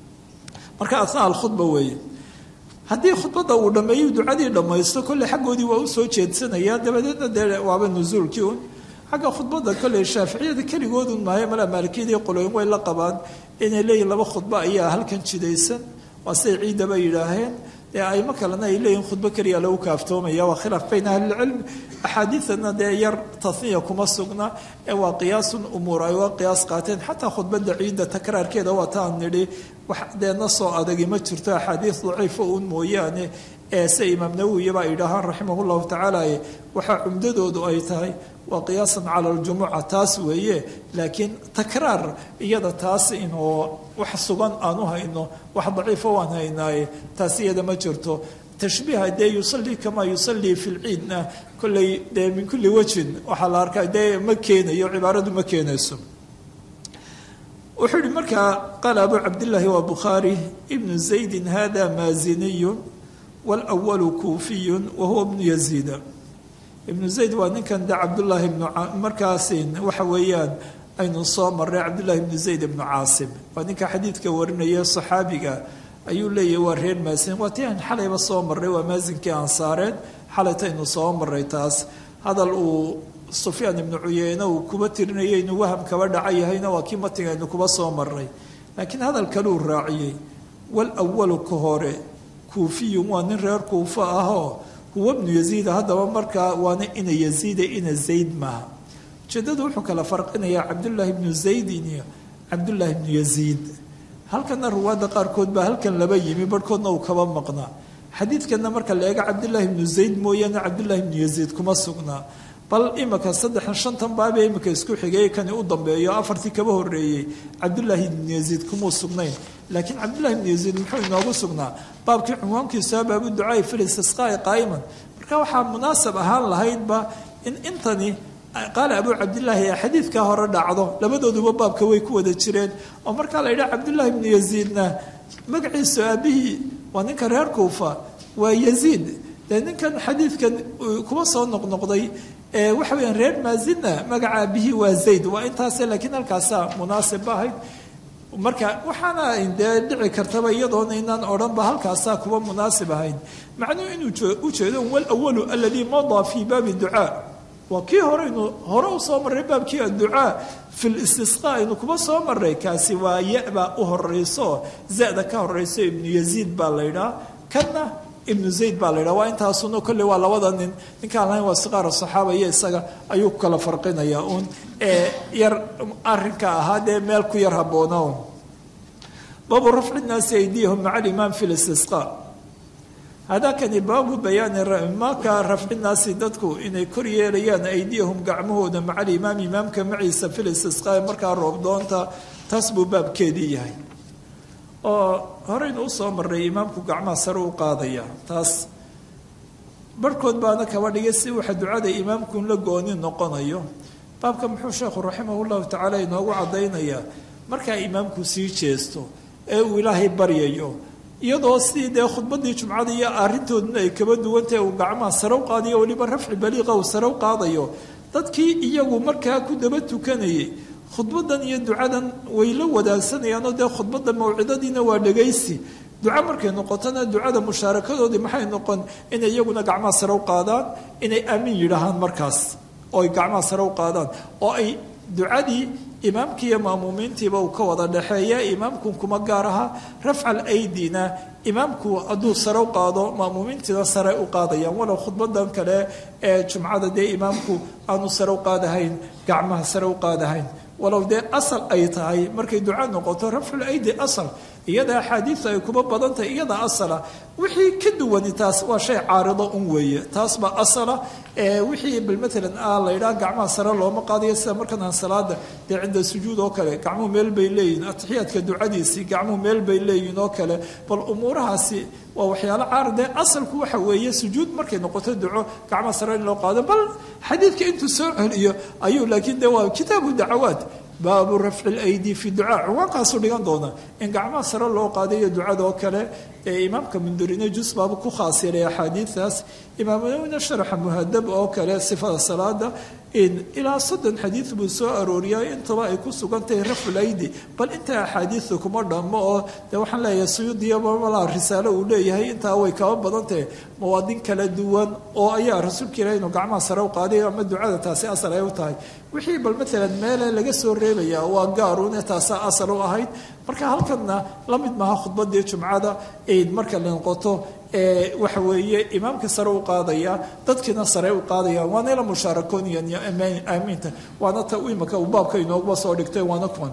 marka asna alkhudba weeye haddii khudbadda uu dhammeeyo ducadii dhammaysto kolley xaggoodii waa usoo jeedsanaya dabadeedna dee waaba nusuulkii un xagga khudbadda kolley shaaficiyada keligoodun maayo mala maalikiyadii qolooyin way la qabaan inay leeyihin laba khudbo ayaa halkan jidaysan waa siday ciidaba yidhaaheen dee aimo kalena ay leeyihin khudbo keliya lagu kaaftoomaya waa khilaaf bayna ahlilcilm axaadiidana dee yar taniya kuma sugna ee waa qiyaasun umuur ay uga qiyaas qaateen xataa khudbadda ciidda takraarkeeda waa taan nidhi wax dee na soo adagi ma jirto axaadiid daciifa uun mooyaane ee se imaam nawowiyaba ay yidhaahaan raximah llahu tacaala waxaa cumdadoodu ay tahay waa qiyaasan cala aljumuca taas weeye laakiin takraar iyada taas inoo wax sugan aan u hayno wax daciifa waan haynaaye taas iyada ma jirto tashbiiha dee yusalii kamaa yusalii fi lciidna kolley dee min kulli wajhin waxaa la arkaa dee ma keenayo cibaaradu ma keenayso wuxuu yihi markaa qaala abu cabdillaahi waa bukhaari ibnu zaydin hada maaziniyu wاlأwalu kuufiyu wahuwa bnu yaziida ibnu zayd waa ninkan de cabdullaahi bnu markaasin waxa weeyaan aynu soo maray cabdullahi bnu zayd ibnu caasim waa ninka xadiidka warinaya saxaabiga ayuu leeyahy waa reer maasin waa tii aan xalayba soo maray waa maasinkii ansaareed xalaytaynu soo maray taas hadal uu sufyaan ibnu cuyeyne uu kuba tirinayay inuu waham kaba dhaca yahayna waa kii matiga aynu kuba soo maray laakiin hadal kaluu raaciyey walawalu ka hore kuufiyun waa nin reer kuufo ahoo huwa bnu yaziida haddaba markaa waana ina yaziida ina zayd maaha ujeedadu wuxuu kala farqinayaa cabdullaahi bnu zaydin iyo cabdullaahi bnu yaziid halkana ruwaadda qaarkood baa halkan laba yimi barhkoodna uu kaba maqnaa xadiidkanna marka la eego cabdullaahi bnu zayd mooyaane cabdullaahi bnu yaziid kuma sugnaa bal imika saddexan shantan baabee imika isku xigay kani u dambeeyo afartii kaba horeeyey cabdullaahi ibnu yaziid kumuu sugnayn laakiin cabdullahi ibnu yaziid muxuu inoogu sugnaa baabkii cunwaankiisu baabu ducaai filistisqaai qaa'iman marka waxaa munaasab ahaan lahaydba in intani qaala abuu cabdillaahi ee xadiidkaa hore dhacdo labadooduba baabka way ku wada jireen oo markaa la yidhaha cabdullaahi ibnu yaziidna magaciisu aabihii waa ninka reer kuufa waa yaziid dee ninkan xadiidkan kuma soo noqnoqday waxa weyaan reer maazinna magaca aabihii waa zayd waa intaase laakiin halkaasaa munaasib ba ahayd marka waxaana dee dhici kartaba iyadoona inaan odhanba halkaasaa kuwa munaasib ahayn macnuhu inuu ujeedo walawalu aladii madaa fii baabi ducaa waa kii horeynu hore u soo marray baabkii adducaa fi listisqa aynu kuma soo marray kaasi waa ya-baa u horeyso zada ka horeyso ibnu yaziid baa la ydhaa kanna ibnu zayd baa la ydhaha waa intaasuna kolley waa labada nin ninkaan lahayn waa siqaar saxaaba iyo isaga ayuu ku kala farqinaya uun ee yar arinka ahaa dee meel ku yar habboona un baabu rafci nnaasi aydiyahum maca alimaam fi listisqa hadakani baabu bayaani maka rafci naasi dadku inay kor yeelayaan aydiyahum gacmahooda maca alimaam imaamka maciisa fi listisqa markaa roobdoonta taas buu baabkeedii yahay oo horeynu usoo maray imaamku gacmaha sare u qaadaya taas barhkood baana kaba dhigay si waxa ducada imaamkun la gooni noqonayo baabka muxuu sheekhu raximah llahu tacaala inoogu cadaynayaa markaa imaamku sii jeesto ee uu ilaahay baryayo iyadoo sidii dee khudbadii jumcada iyo arrintooduna ay kaba duwantahay uu gacmaha sare u qaadayo weliba rafci baliiqa uu sare u qaadayo dadkii iyagu markaa ku daba tukanayay khudbadan iyo ducadan way la wadaagsanayaan oo dee khudbada mawcidadiina waa dhegaysi duca markay noqotona ducada mushaarakadoodii maxay noqon inay iyaguna gacmaha sare u qaadaan inay aamin yidhaahaan markaas oo ay gacmaha sare u qaadaan oo ay ducadii imaamkii iyo maamuumiintiiba uu ka wada dhexeeya imaamku kuma gaar aha rafcal aydina imaamku hadduu sare u qaado maamuumiintiina sare u qaadayaan walow khudbadan kale ee jumcada dee imaamku aanu sare u qaadahayn gacmaha sare u qaadahayn walow dee asal ay tahay markay duca noqoto rafcul aydi asal iyada axaadiidu ay kuma badan tahay iyada asala wixii ka duwani taas waa shay caarido un weeye taas baa asala wixii bal maalan ah la yidhaha gacmaha sare looma qaadayo sida markan aan salaada dee cinda sujuud oo kale gacmuhu meel bay leeyihin atixiyaadka ducadiisii gacmuhu meel bay leeyihin oo kale bal umuurahaasi waa waxyaalo caaridee asalku waxa weeye sujuud markay noqoto duco gacmaha sare in loo qaado bal xadiidka intuu soo celiyo ayuu laakiin de waa kitaabu dacawaat baabu rafci lydi fi ducaa ciwaankaasuu dhigan doona in gacmaha sare loo qaadayo ducadoo kale ee imaamka mundurine jus baaba ku khaas yeelay axaadiidaas imaamnawina sharaxa muhadab oo kale sifada salaada ilaa soddon xadiid buu soo arooriyay intaba ay ku sugan tahay rafculaydi bal intaa axaadiidu kuma dhammo oo de waxaan leeyahay suyuudiyabamala risaalo uu leeyahay intaa way kaba badan tahay mawaadin kala duwan oo ayaa rasuulka ilaah inuu gacmaha sare u qaaday ama ducada taasi asal ay u tahay wixii bal maalan meele laga soo reebaya waa gaaruune taasaa asal u ahayd marka halkanna la mid maaha khudbadii jumcada marka la noqoto waxa weeye imaamka sare u qaadaya dadkiina sare u qaadayaan waana ila mushaarakooniyan aamiinta waana ta imaka uu baabka inooguba soo dhigtay waana kuwan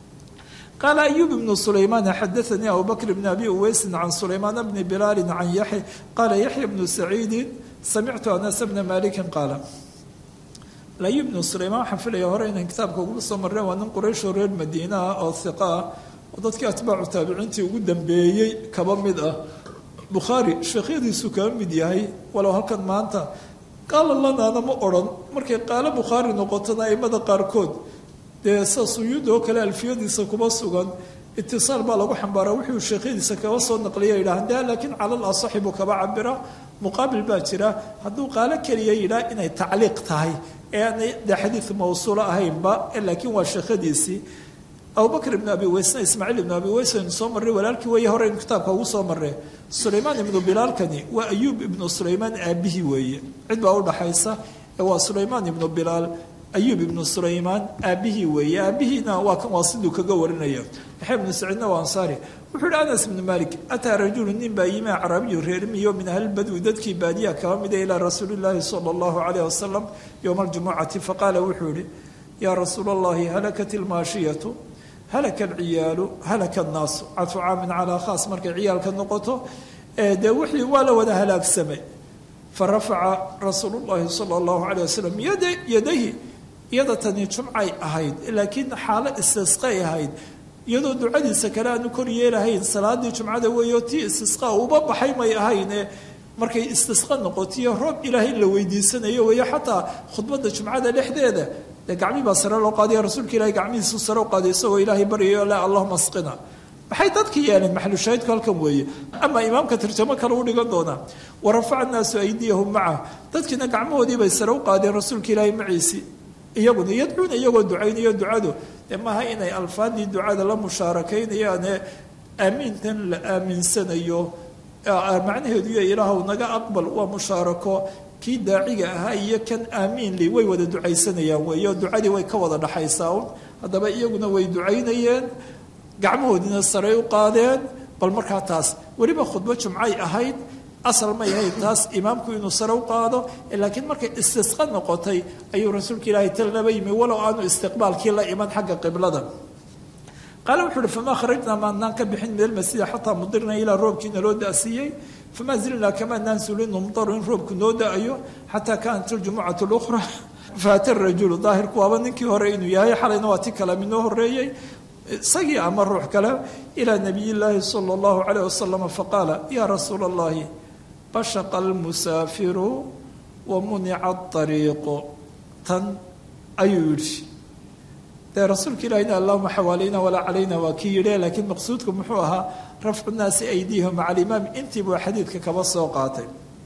qaala ayub ibnu sulaymaan xadaanii abu bakr bn abi uweysin can sulaymaan bni bilaali can yaxya qaala yaxya bnu saciidin samictu anas bna malikin qaala ayub ibnu sulaymaan waxaan filaya hore inaan kitaabka ugu soo marreen waa nin qurayshoo reer madiinaha oo hiqa ah oo dadkii atbaacu taabiciintii ugu dambeeyey kaba mid ah bukhaari sheekhyadiisu kaba mid yahay walow halkan maanta qaala lanaana ma odhan markay qaalo bukhaari noqotona aimada qaarkood dee sa suyuud oo kale alfiyadiisa kuma sugan itisaal baa lagu xambaaraa wuxuu sheekhyadiisa kaba soo naqliya yidhaah de laakiin calal asaxi buu kaba cabira muqaabil baa jira hadduu qaalo keliya yidhaah inay tacliiq tahay ee aanay de xadiid mawsuulo ahaynba laakiin waa sheekhadiisii abubakr ibnu abi weysna ismaaciil ibnu abi weys aynu soo marray walaalkii weeye hore aynu kitaabka ugu soo marree sulaymaan ibnu bilaalkani waa ayuub ibnu sulaymaan aabihii weeye cid baa udhaxaysa ee waa sulaymaan ibnu bilaal ayuub ibnu sulaymaan aabihii weeye aabihiina waa kan waa siduu kaga warinaya yaxya ibnu saciidna waa ansaari wuxuu yihi anas ibnu malik ataa rajulu nin baa yimi acraabiyu reermiyo min ahlilbadwi dadkii baadiyaha kaba mida ilaa rasuuli llaahi sala allahu calayh wasalam yowma aljumucati faqaala wuxuu yihi yaa rasuula allahi halakat ilmaashiyatu halaka alciyaalu halaka annaasu cadfu caamin calaa khaas markay ciyaalka noqoto dee wixii waa la wada halaagsamay farafaca rasuulu llahi sala allahu calay wasalam yadayhi iyada tani jumcay ahayd laakiin xaalo istisqay ahayd iyadoo ducadiisa kale aanu kor yeelahayn salaadii jumcada weeyo tii istisqa uba baxay may ahayne markay istisqa noqotiyo roob ilaahay la weydiisanayo weeyo xataa khudbada jumcada dhexdeeda dee gacmii baa sare loo qaadaya rasuulka ilahay gacmihiisu sare u qaaday isagoo ilaahay baryayo la allahuma asqina maxay dadki yeeleen maxalushaahidku halkan weeye ama imaamka tarjamo kale u dhigan doonaa warafaca naasu aydiyahum maca dadkiina gacmahoodii bay sare u qaadeen rasuulka ilaahay maciisi iyaguna yadcuuna iyagoo ducaynayo ducadu dee maaha inay alfaadii ducada la mushaarakaynayaan aamiintan la aaminsanayo macnaheedu iyo ilaahw naga aqbal waa mushaarako kii daaciga ahaa iyo kan aamiinli way wada ducaysanayaan weeyo ducadii way ka wada dhaxaysaa un haddaba iyaguna way ducaynayeen gacmahoodiina saray u qaadeen bal markaa taas weliba khudbo jumcay ahayd asal may ahayd taas imaamku inuu sare u qaado laakiin markay istisqa noqotay ayuu rasuulka ilaahay talnaba yimi walow aanu istiqbaalkii la iman xagga qiblada qaale wuxuu uhi famaa kharajnaa maanaan ka bixin min almasjida xataa mudirna ilaa roobkiina loo da'siiyey famaa zilnaa kamaanaan sulin numdaru in roobku noo da'ayo xataa kaanat aljumucatu lukhra faata rajulu daahirku waaba ninkii hore inuu yahay xalayna waa ti kale minoo horeeyey isagii ama ruux kale ilaa nabiy llaahi sala allahu calayh wasalam faqaala yaa rasuula allahi bashaqa almusaafiru wa munica aariiqu tan ayuu yidhi dee rasuulka ilahina allahuma xawaalayna walaa calayna waa kii yidhi laakiin maqsuudku muxuu ahaa rafcu nnaasi aydihim maca alimaam intii buu xadiidka kaba soo qaatay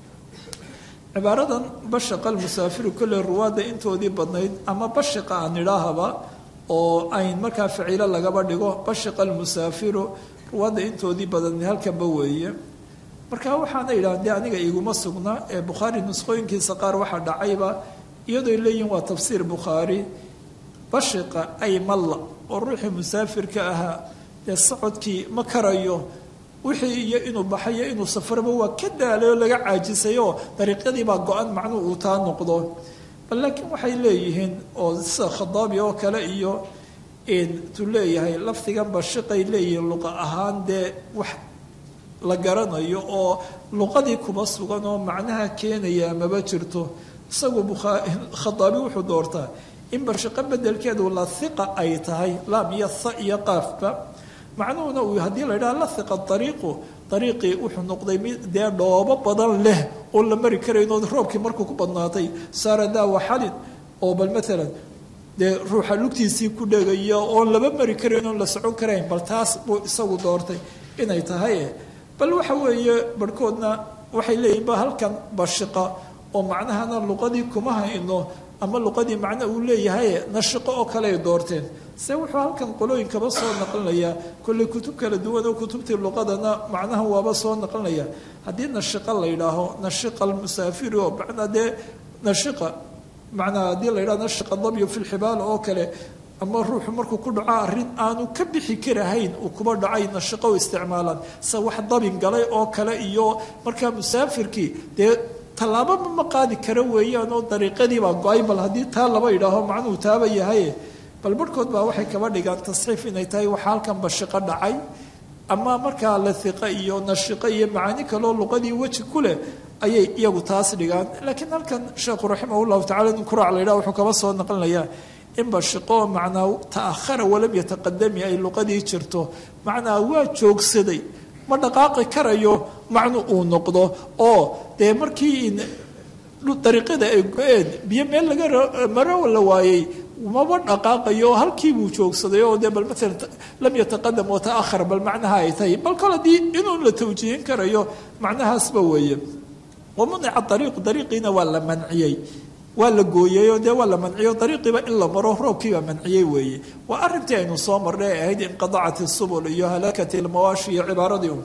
cibaaradan bashaqa almusaafiru kolley ruwaadda intoodii badnayd ama bashiqa aan idhaahaba oo ayn markaa ficilo lagaba dhigo bashiqa almusaafiru ruwaadda intoodii badan halkanba weeye marka waxaana yidhaha dee aniga iguma sugna ee bukhaari nusqooyinkiisa qaar waxaa dhacayba iyadooy leeyihin waa tafsiir bukhaari bashiqa ay malla oo ruuxii musaafirka ahaa dee socodkii ma karayo wixii iyo inuu baxayo inuu safarba waa ka daalay oo laga caajisayoo dariiqyadiibaa go-an macnuu uu taa noqdo bal laakiin waxay leeyihiin oo sida khadaabi oo kale iyo tuu leeyahay lafdigan bashiqay leeyihiin luqa ahaan dee wax la garanayo oo luqadii kuba sugan oo macnaha keenaya maba jirto isagu khadaabi wuxuu doortaa in bashiqo bedelkeedu la hiqa ay tahay laam iyo tha iyo qaafba macnuhuna uu haddii la yidhaha la hiqa ariiqu ariiqii wuxuu noqday mid dee dhoobo badan leh oo la mari karayno roobkii markuu ku badnaatay saara daawa xalin oo bal maalan dee ruuxa lugtiisii ku dhegaya oon laba mari karayn oon la socon karayn bal taas buu isagu doortay inay tahay bal waxa weeye barhkoodna waxay leeyihin ba halkan bashiqa oo macnahana luqadii kuma hayno ama luqadii macno uu leeyahay nashiqo oo kale ay doorteen se wuxuu halkan qolooyinkaba soo naqlinayaa kolley kutub kala duwan oo kutubtii luqadana macnaha waaba soo naqlinaya haddii nashiqa la yidhaaho nashiqa almusaafiri oo macnaa dee nashiqa macnaa haddii la yidhaho nashiqa dabyu fi lxibaala oo kale ama ruuxu markuu ku dhaco arrin aanu ka bixi karahayn uu kuba dhacay nashiqo u isticmaalaan se wax dabin galay oo kale iyo markaa musaafirkii dee tallaababa ma qaadi kara weeyaan oo dariiqadiibaa go-ay bal haddii taa laba yidhaaho macnuhu taaba yahay bal barhkood baa waxay kaba dhigaan tasxiif inay tahay waxa halkan bashiqo dhacay ama markaa lahiqa iyo nashiqo iyo macaani kaleo luqadii weji ku leh ayay iyagu taas dhigaan laakiin halkan sheekhu raximah llahu tacala nin kuraac la yidhaha wuxuu kaba soo naqlinayaa in bashiqo macnaa ta'ahara walam yataqadami ay luqadii jirto macnaa waa joogsaday ma dhaqaaqi karayo macnu uu noqdo oo dee markii dariiqada ay go-een biyo meel laga maro la waayey maba dhaqaaqayo oo halkii buu joogsaday oo dee bal maalan lam yataqadam wa ta'ahar bal macnaha ay tahay bal kol haddii inuu la tawjiihin karayo macnahaasba weeye wamunica ariiqu dariiqiina waa la manciyey waa la gooyeyoo dee waa la manciyo dariiqiiba in la maro roobkiibaa manciyey weeye waa arrintii aynu soo marnay ee ahayd inqadacat isubul iyo halaakat ilmawaashi iyo cibaaradii un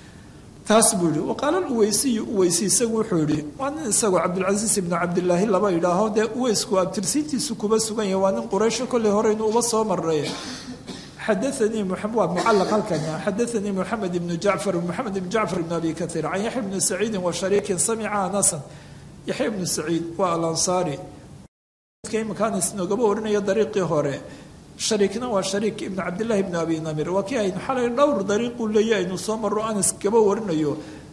taas buu yihi waqaala uweysiyu uweysi isagu wuxuu yihi waa nin isagu cabdilcasiis ibnu cabdilaahi laba idhaaho dee uweysku abtirsiintiisu kuba sugan yahay waa nin quraysho kolley horeynu uba soo marnay xadaanii waa mucalaq halkan xadaanii moxamed ibnu jacfar moxamed ibnu jacfar ibn abi kaiir can yaxya bni saciidin wa shariikin samica anasan yaxya ibnu saciid waa alansaari imakaana isnoogaba warinaya dariiqii hore shariikna waa shariik ibnu cabdillahi ibnu abi namir waa kii aynu xalay dhowr dariiquu leeya aynu soo marro anas gaba warinayo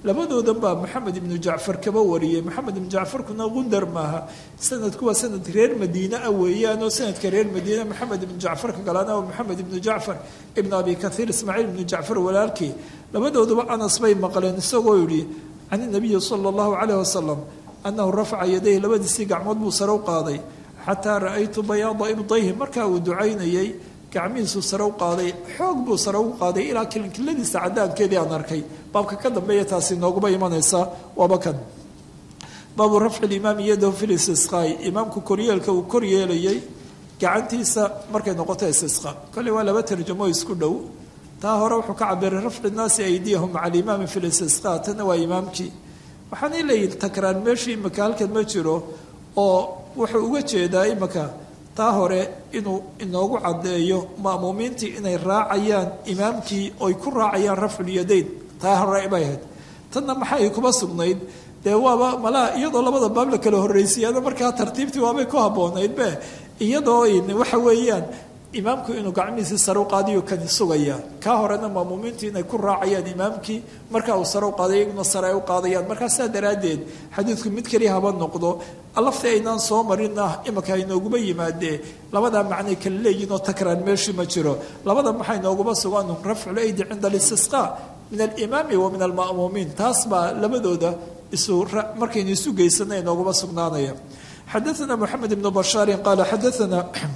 labadoodan baa maxamed ibnu jacfar kaba wariyey maxamed ibnu jacfarkuna gundar maaha sanadku waa sanad reer madiine ah weeyaan oo sanadka reer madiine maxamed ibnu jacfarka galana waa maxamed ibnu jacfar ibnu abi kathiir ismaaciil ibnu jacfar walaalkii labadooduba anas bay maqleen isagoo yidhi can inabiyi sala allahu caleyh wasalam annahu rafaca yadayhi labadiisii gacmood buu sare u qaaday xataa ra'aytu bayaada ibdayhi markaa uu ducaynayey gacmihiisuu sare u qaaday xoog buu sare u qaaday ilaa kilinkiladiisa cadaankeedii aan arkay baabka ka dambeeya taasi nooguma imanaysaa waaba kan baabu rafci limaami yadahu fi listisqaai imaamku koryeelka uu kor yeelayay gacantiisa markay noqoto istisqa kolley waa laba tarjamo isku dhow taa hore wuxuu ka cabiray rafci nnaasi aydiyahum maca alimaami fi listisqa tana waa imaamkii waxaanay leeyihin takraan meeshii imika halkan ma jiro oo wuxuu uga jeedaa imika taa hore inuu inoogu caddeeyo ma'muumiintii inay raacayaan imaamkii oy ku raacayaan rafculyadayn taa hore bay ahayd tanna maxay kuma sugnayd dee waaba malaa iyadoo labada baab la kala horraysiyaana markaa tartiibtii waabay ku habboonaydbe iyadoo waxa weeyaan imaamku inuu gacmihiisii sare u qaadiyo kani sugaya kaa horena maamuumiintu inay ku raacayaan imaamkii markaa uu sare u qaaday iyaguna sare ay u qaadayaan markaa saa daraaddeed xadiidku mid keliya haba noqdo lafti aynaan soo marina imika inooguma yimaadee labadaa macnay kala leeyihin oo takraan meeshii ma jiro labada maxay nooguma sugan rafcul aydi cinda alistisqa min alimaami wa min alma'muumiin taas baa labadooda isu markaynu isu geysana inooguma sugnaanaya xadaana moxamed ibnu bashaarin qaala xadaana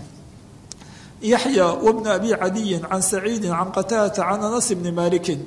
yaxya wbna abi cadiyin can saciidi can qataadata can anas bni malikin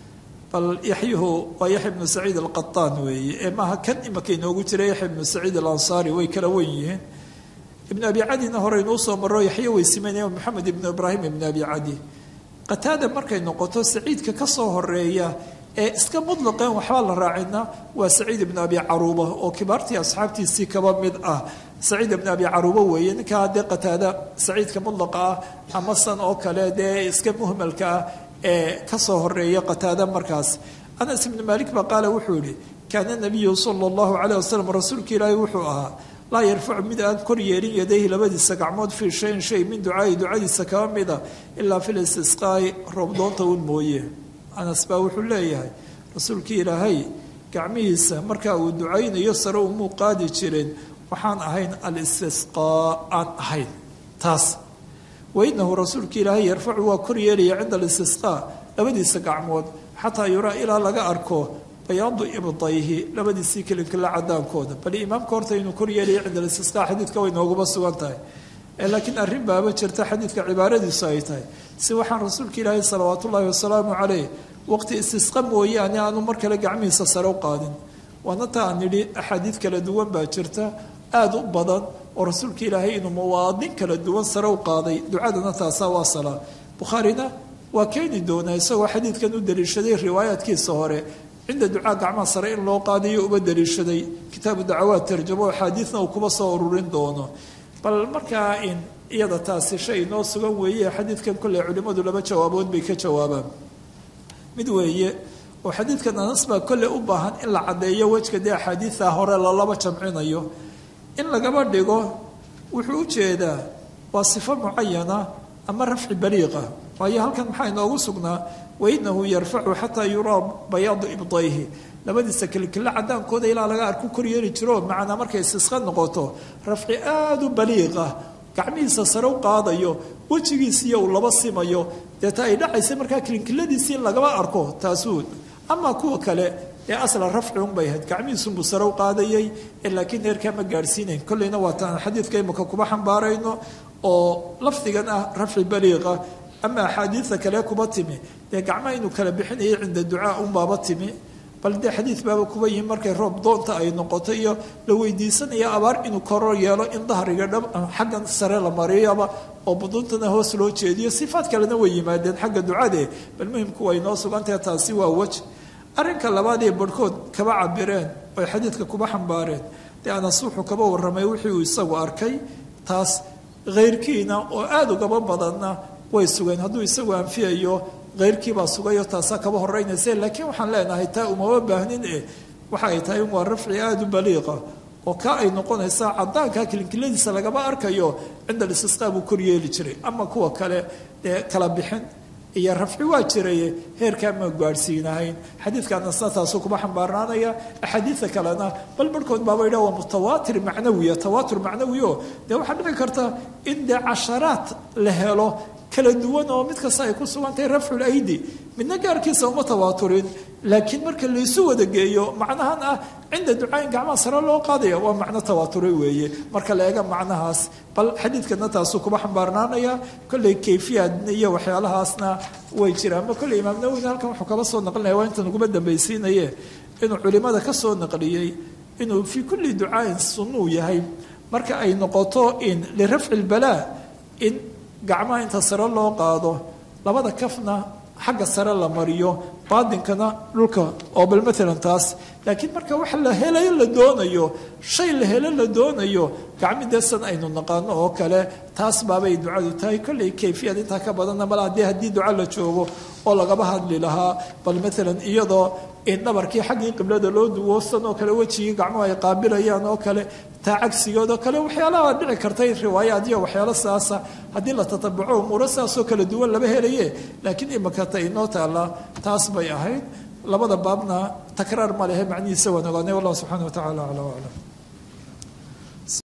bal yaxyuhu waa yaxya bnu saciid alqataan weeye ee maaha kan imaka inoogu jira yaxya bnu saciid alansaari way kala wen yihiin ibnu abi cadina hore inuu soo maro yaxya way simanaya maxamed ibnu ibraahim ibnu abi cadi qataada markay noqoto saciidka ka soo horeeya ee iska mutlaqeen waxbaa la raacina waa saciid ibnu abi caruuba oo kibaartii asxaabtiisii kaba mid ah saciid ibnu abi caruuba weeye ninkaa dee qataada saciidka mutlaqa ah ama san oo kale dee iska muhmalka ah ee kasoo horeeya qataada markaas anas ibnu maalik baa qaala wuxuu yihi kaana nabiyu sala allahu caleyh wasalam rasuulka ilaahi wuxuu ahaa laa yarfacu mid aan kor yeelin yadayhi labadiisa gacmood fii shayin shay min ducaai ducadiisa kaba mida ilaa fi listisqaai roobdoonta un mooye anas baa wuxuu leeyahay rasuulkii ilaahay gacmihiisa markaa uu ducaynayo sare umuu qaadi jireen waxaan ahayn alistisqaa aan ahayn taas wainahu rasuulka ilaahay yarfacu waa kor yeelaya cinda alistisqaa labadiisa gacmood xataa yuraa ilaa laga arko bayaadu ibdayhi labadiisii kelinkila cadaankooda bal imaamka horta inuu kor yeelaya cinda alistisqaa xadiidka way nooguma sugan tahay laakiin arrin baaba jirta xadiidka cibaaradiisu ay tahay si waxaan rasuulka ilaahay salawaat ullaahi wasalaamu caleyh waqti istisqa mooyaane aanu mar kale gacmihiisa sare u qaadin waana ta aan nidhi axaadiid kala duwan baa jirta aada u badan oo rasuulka ilaahay inuu muwaadin kala duwan sare u qaaday ducadana taasaa waa salaa bukhaarina waa keeni doonaa isagoo xadiidkan u daliishaday riwaayaadkiisa hore cinda ducaa gacmaha sare in loo qaadayo uba daliishaday kitaabu dacawaad tarjamo axaadiidna uu kuba soo ururin doono bal markaa in iyada taasi shay inoo sugan weeye xadiidkan kolley culimmadu laba jawaabood bay ka jawaabaan mid weeye oo xadiidkan anas baa kolley u baahan in la caddeeyo wejka dee axaadiida hore lalaba jamcinayo in lagaba dhigo wuxuu u jeedaa waa sifo mucayana ama rafci baliiqa waayo halkan maxaa inoogu sugnaa wainahu yarfacu xataa yuraa bayaadu ibdayhi labadiisa kilkilla cadaankooda ilaa laga arku kor yeeli jiro macnaa markay istisqa noqoto rafci aada u baliiqa gacmihiisa sare u qaadayo wejigiisiiyo uu laba simayo deeta ay dhacaysa markaa kilinkiladiisii in lagaba arko taasuu ama kuwa kale ee asla rafci unbay ahayd gacmihiisunbuu sare u qaadayay laakiin heerkaa ma gaadhsiinayn kolleyna waataan xadiidka imika kuba xambaarayno oo lafdigan ah rafci baliiqa ama axaadiida kale kuba timi dee gacmaha inuu kala bixinayay cinda ducaa unbaaba timi bal dee xadiid baaba kuba yihin markay roob doonta ay noqoto iyo la weydiisanaya abaar inuu koro yeelo in dahriga dha xaggan sare la mariyaba oo buduntana hoos loo jeediyo sifaad kalena way yimaadeen xagga ducade bal muhimku way noo sugantahay taasi waa wej arrinka labaad ee barhkood kaba cabireen oy xadiidka kuba xambaareen dee anas wuxuu kaba warramay wixii uu isagu arkay taas khayrkiina oo aada ugaba badanna way sugeen hadduu isagu anfiyayo keyrkiibaa sugayo taasaa kaba horeynaysa laakiin waxaan leenahay taa umama baahnin e waxa ay tahay waa rafci aada u baliiqa oo ka ay noqonaysaa cadaanka kilinkiladiisa lagaba arkayo cinda listisqaa buu kor yeeli jiray ama kuwa kale dee kala bixin iyo rafci waa jiraye heerkaa ma gaadhsiinahayn xadiidkaana saasaasu kuma xambaarnaanaya axaadiida kalena bal barhkood baaba yidha waa mutawaatir macnawiya tawaatur macnawi o dee waxaa dhici karta in dee casharaad la helo kala duwan oo mid kasta ay ku sugantahay rafcul aydi midna gaarkiisa uma tawaaturin laakiin marka laysu wada geeyo macnahan ah cinda ducaayin gacmaha sare loo qaadaya waa macno tawaature weeye marka la eega macnahaas bal xadiidkana taasuu kuma xambaarnaanaya kolley kayfiyaadna iyo waxyaalahaasna way jiraan ma kolley imaam nawowina halkan wuxuu kala soo naqlinaya waa intan uguma dambaysiinaye inuu culimada ka soo naqliyey inuu fii kulli ducaayin sunnuu yahay marka ay noqoto in lirafci lbalaa in gacmaha inta sare loo qaado labada kafna xagga sare la mariyo baadinkana dhulka oo bal maalan taas laakiin marka waxa la helayo la doonayo shay la helo la doonayo gacmideesan aynu naqaano oo kale taas baabay ducadu tahay kolley kayfiyad intaa ka badanna mala haddii haddii duco la joogo oo lagaba hadli lahaa bal maalan iyadoo in dhabarkii xaggii qiblada loo duwoosan oo kale wejigii gacmuhu ay qaabilayaan oo kale taa cagsigood oo kale waxyaalaha dhici kartay riwaayaad iyo waxyaalo saasa haddii la tatabuco umuuro saasoo kala duwan laba helaye laakiin imaka ta inoo taalla taas bay ahayd labada baabna takraar ma lehe macnihiisa waan ogaanay wallahu subxana wa tacala acla aclam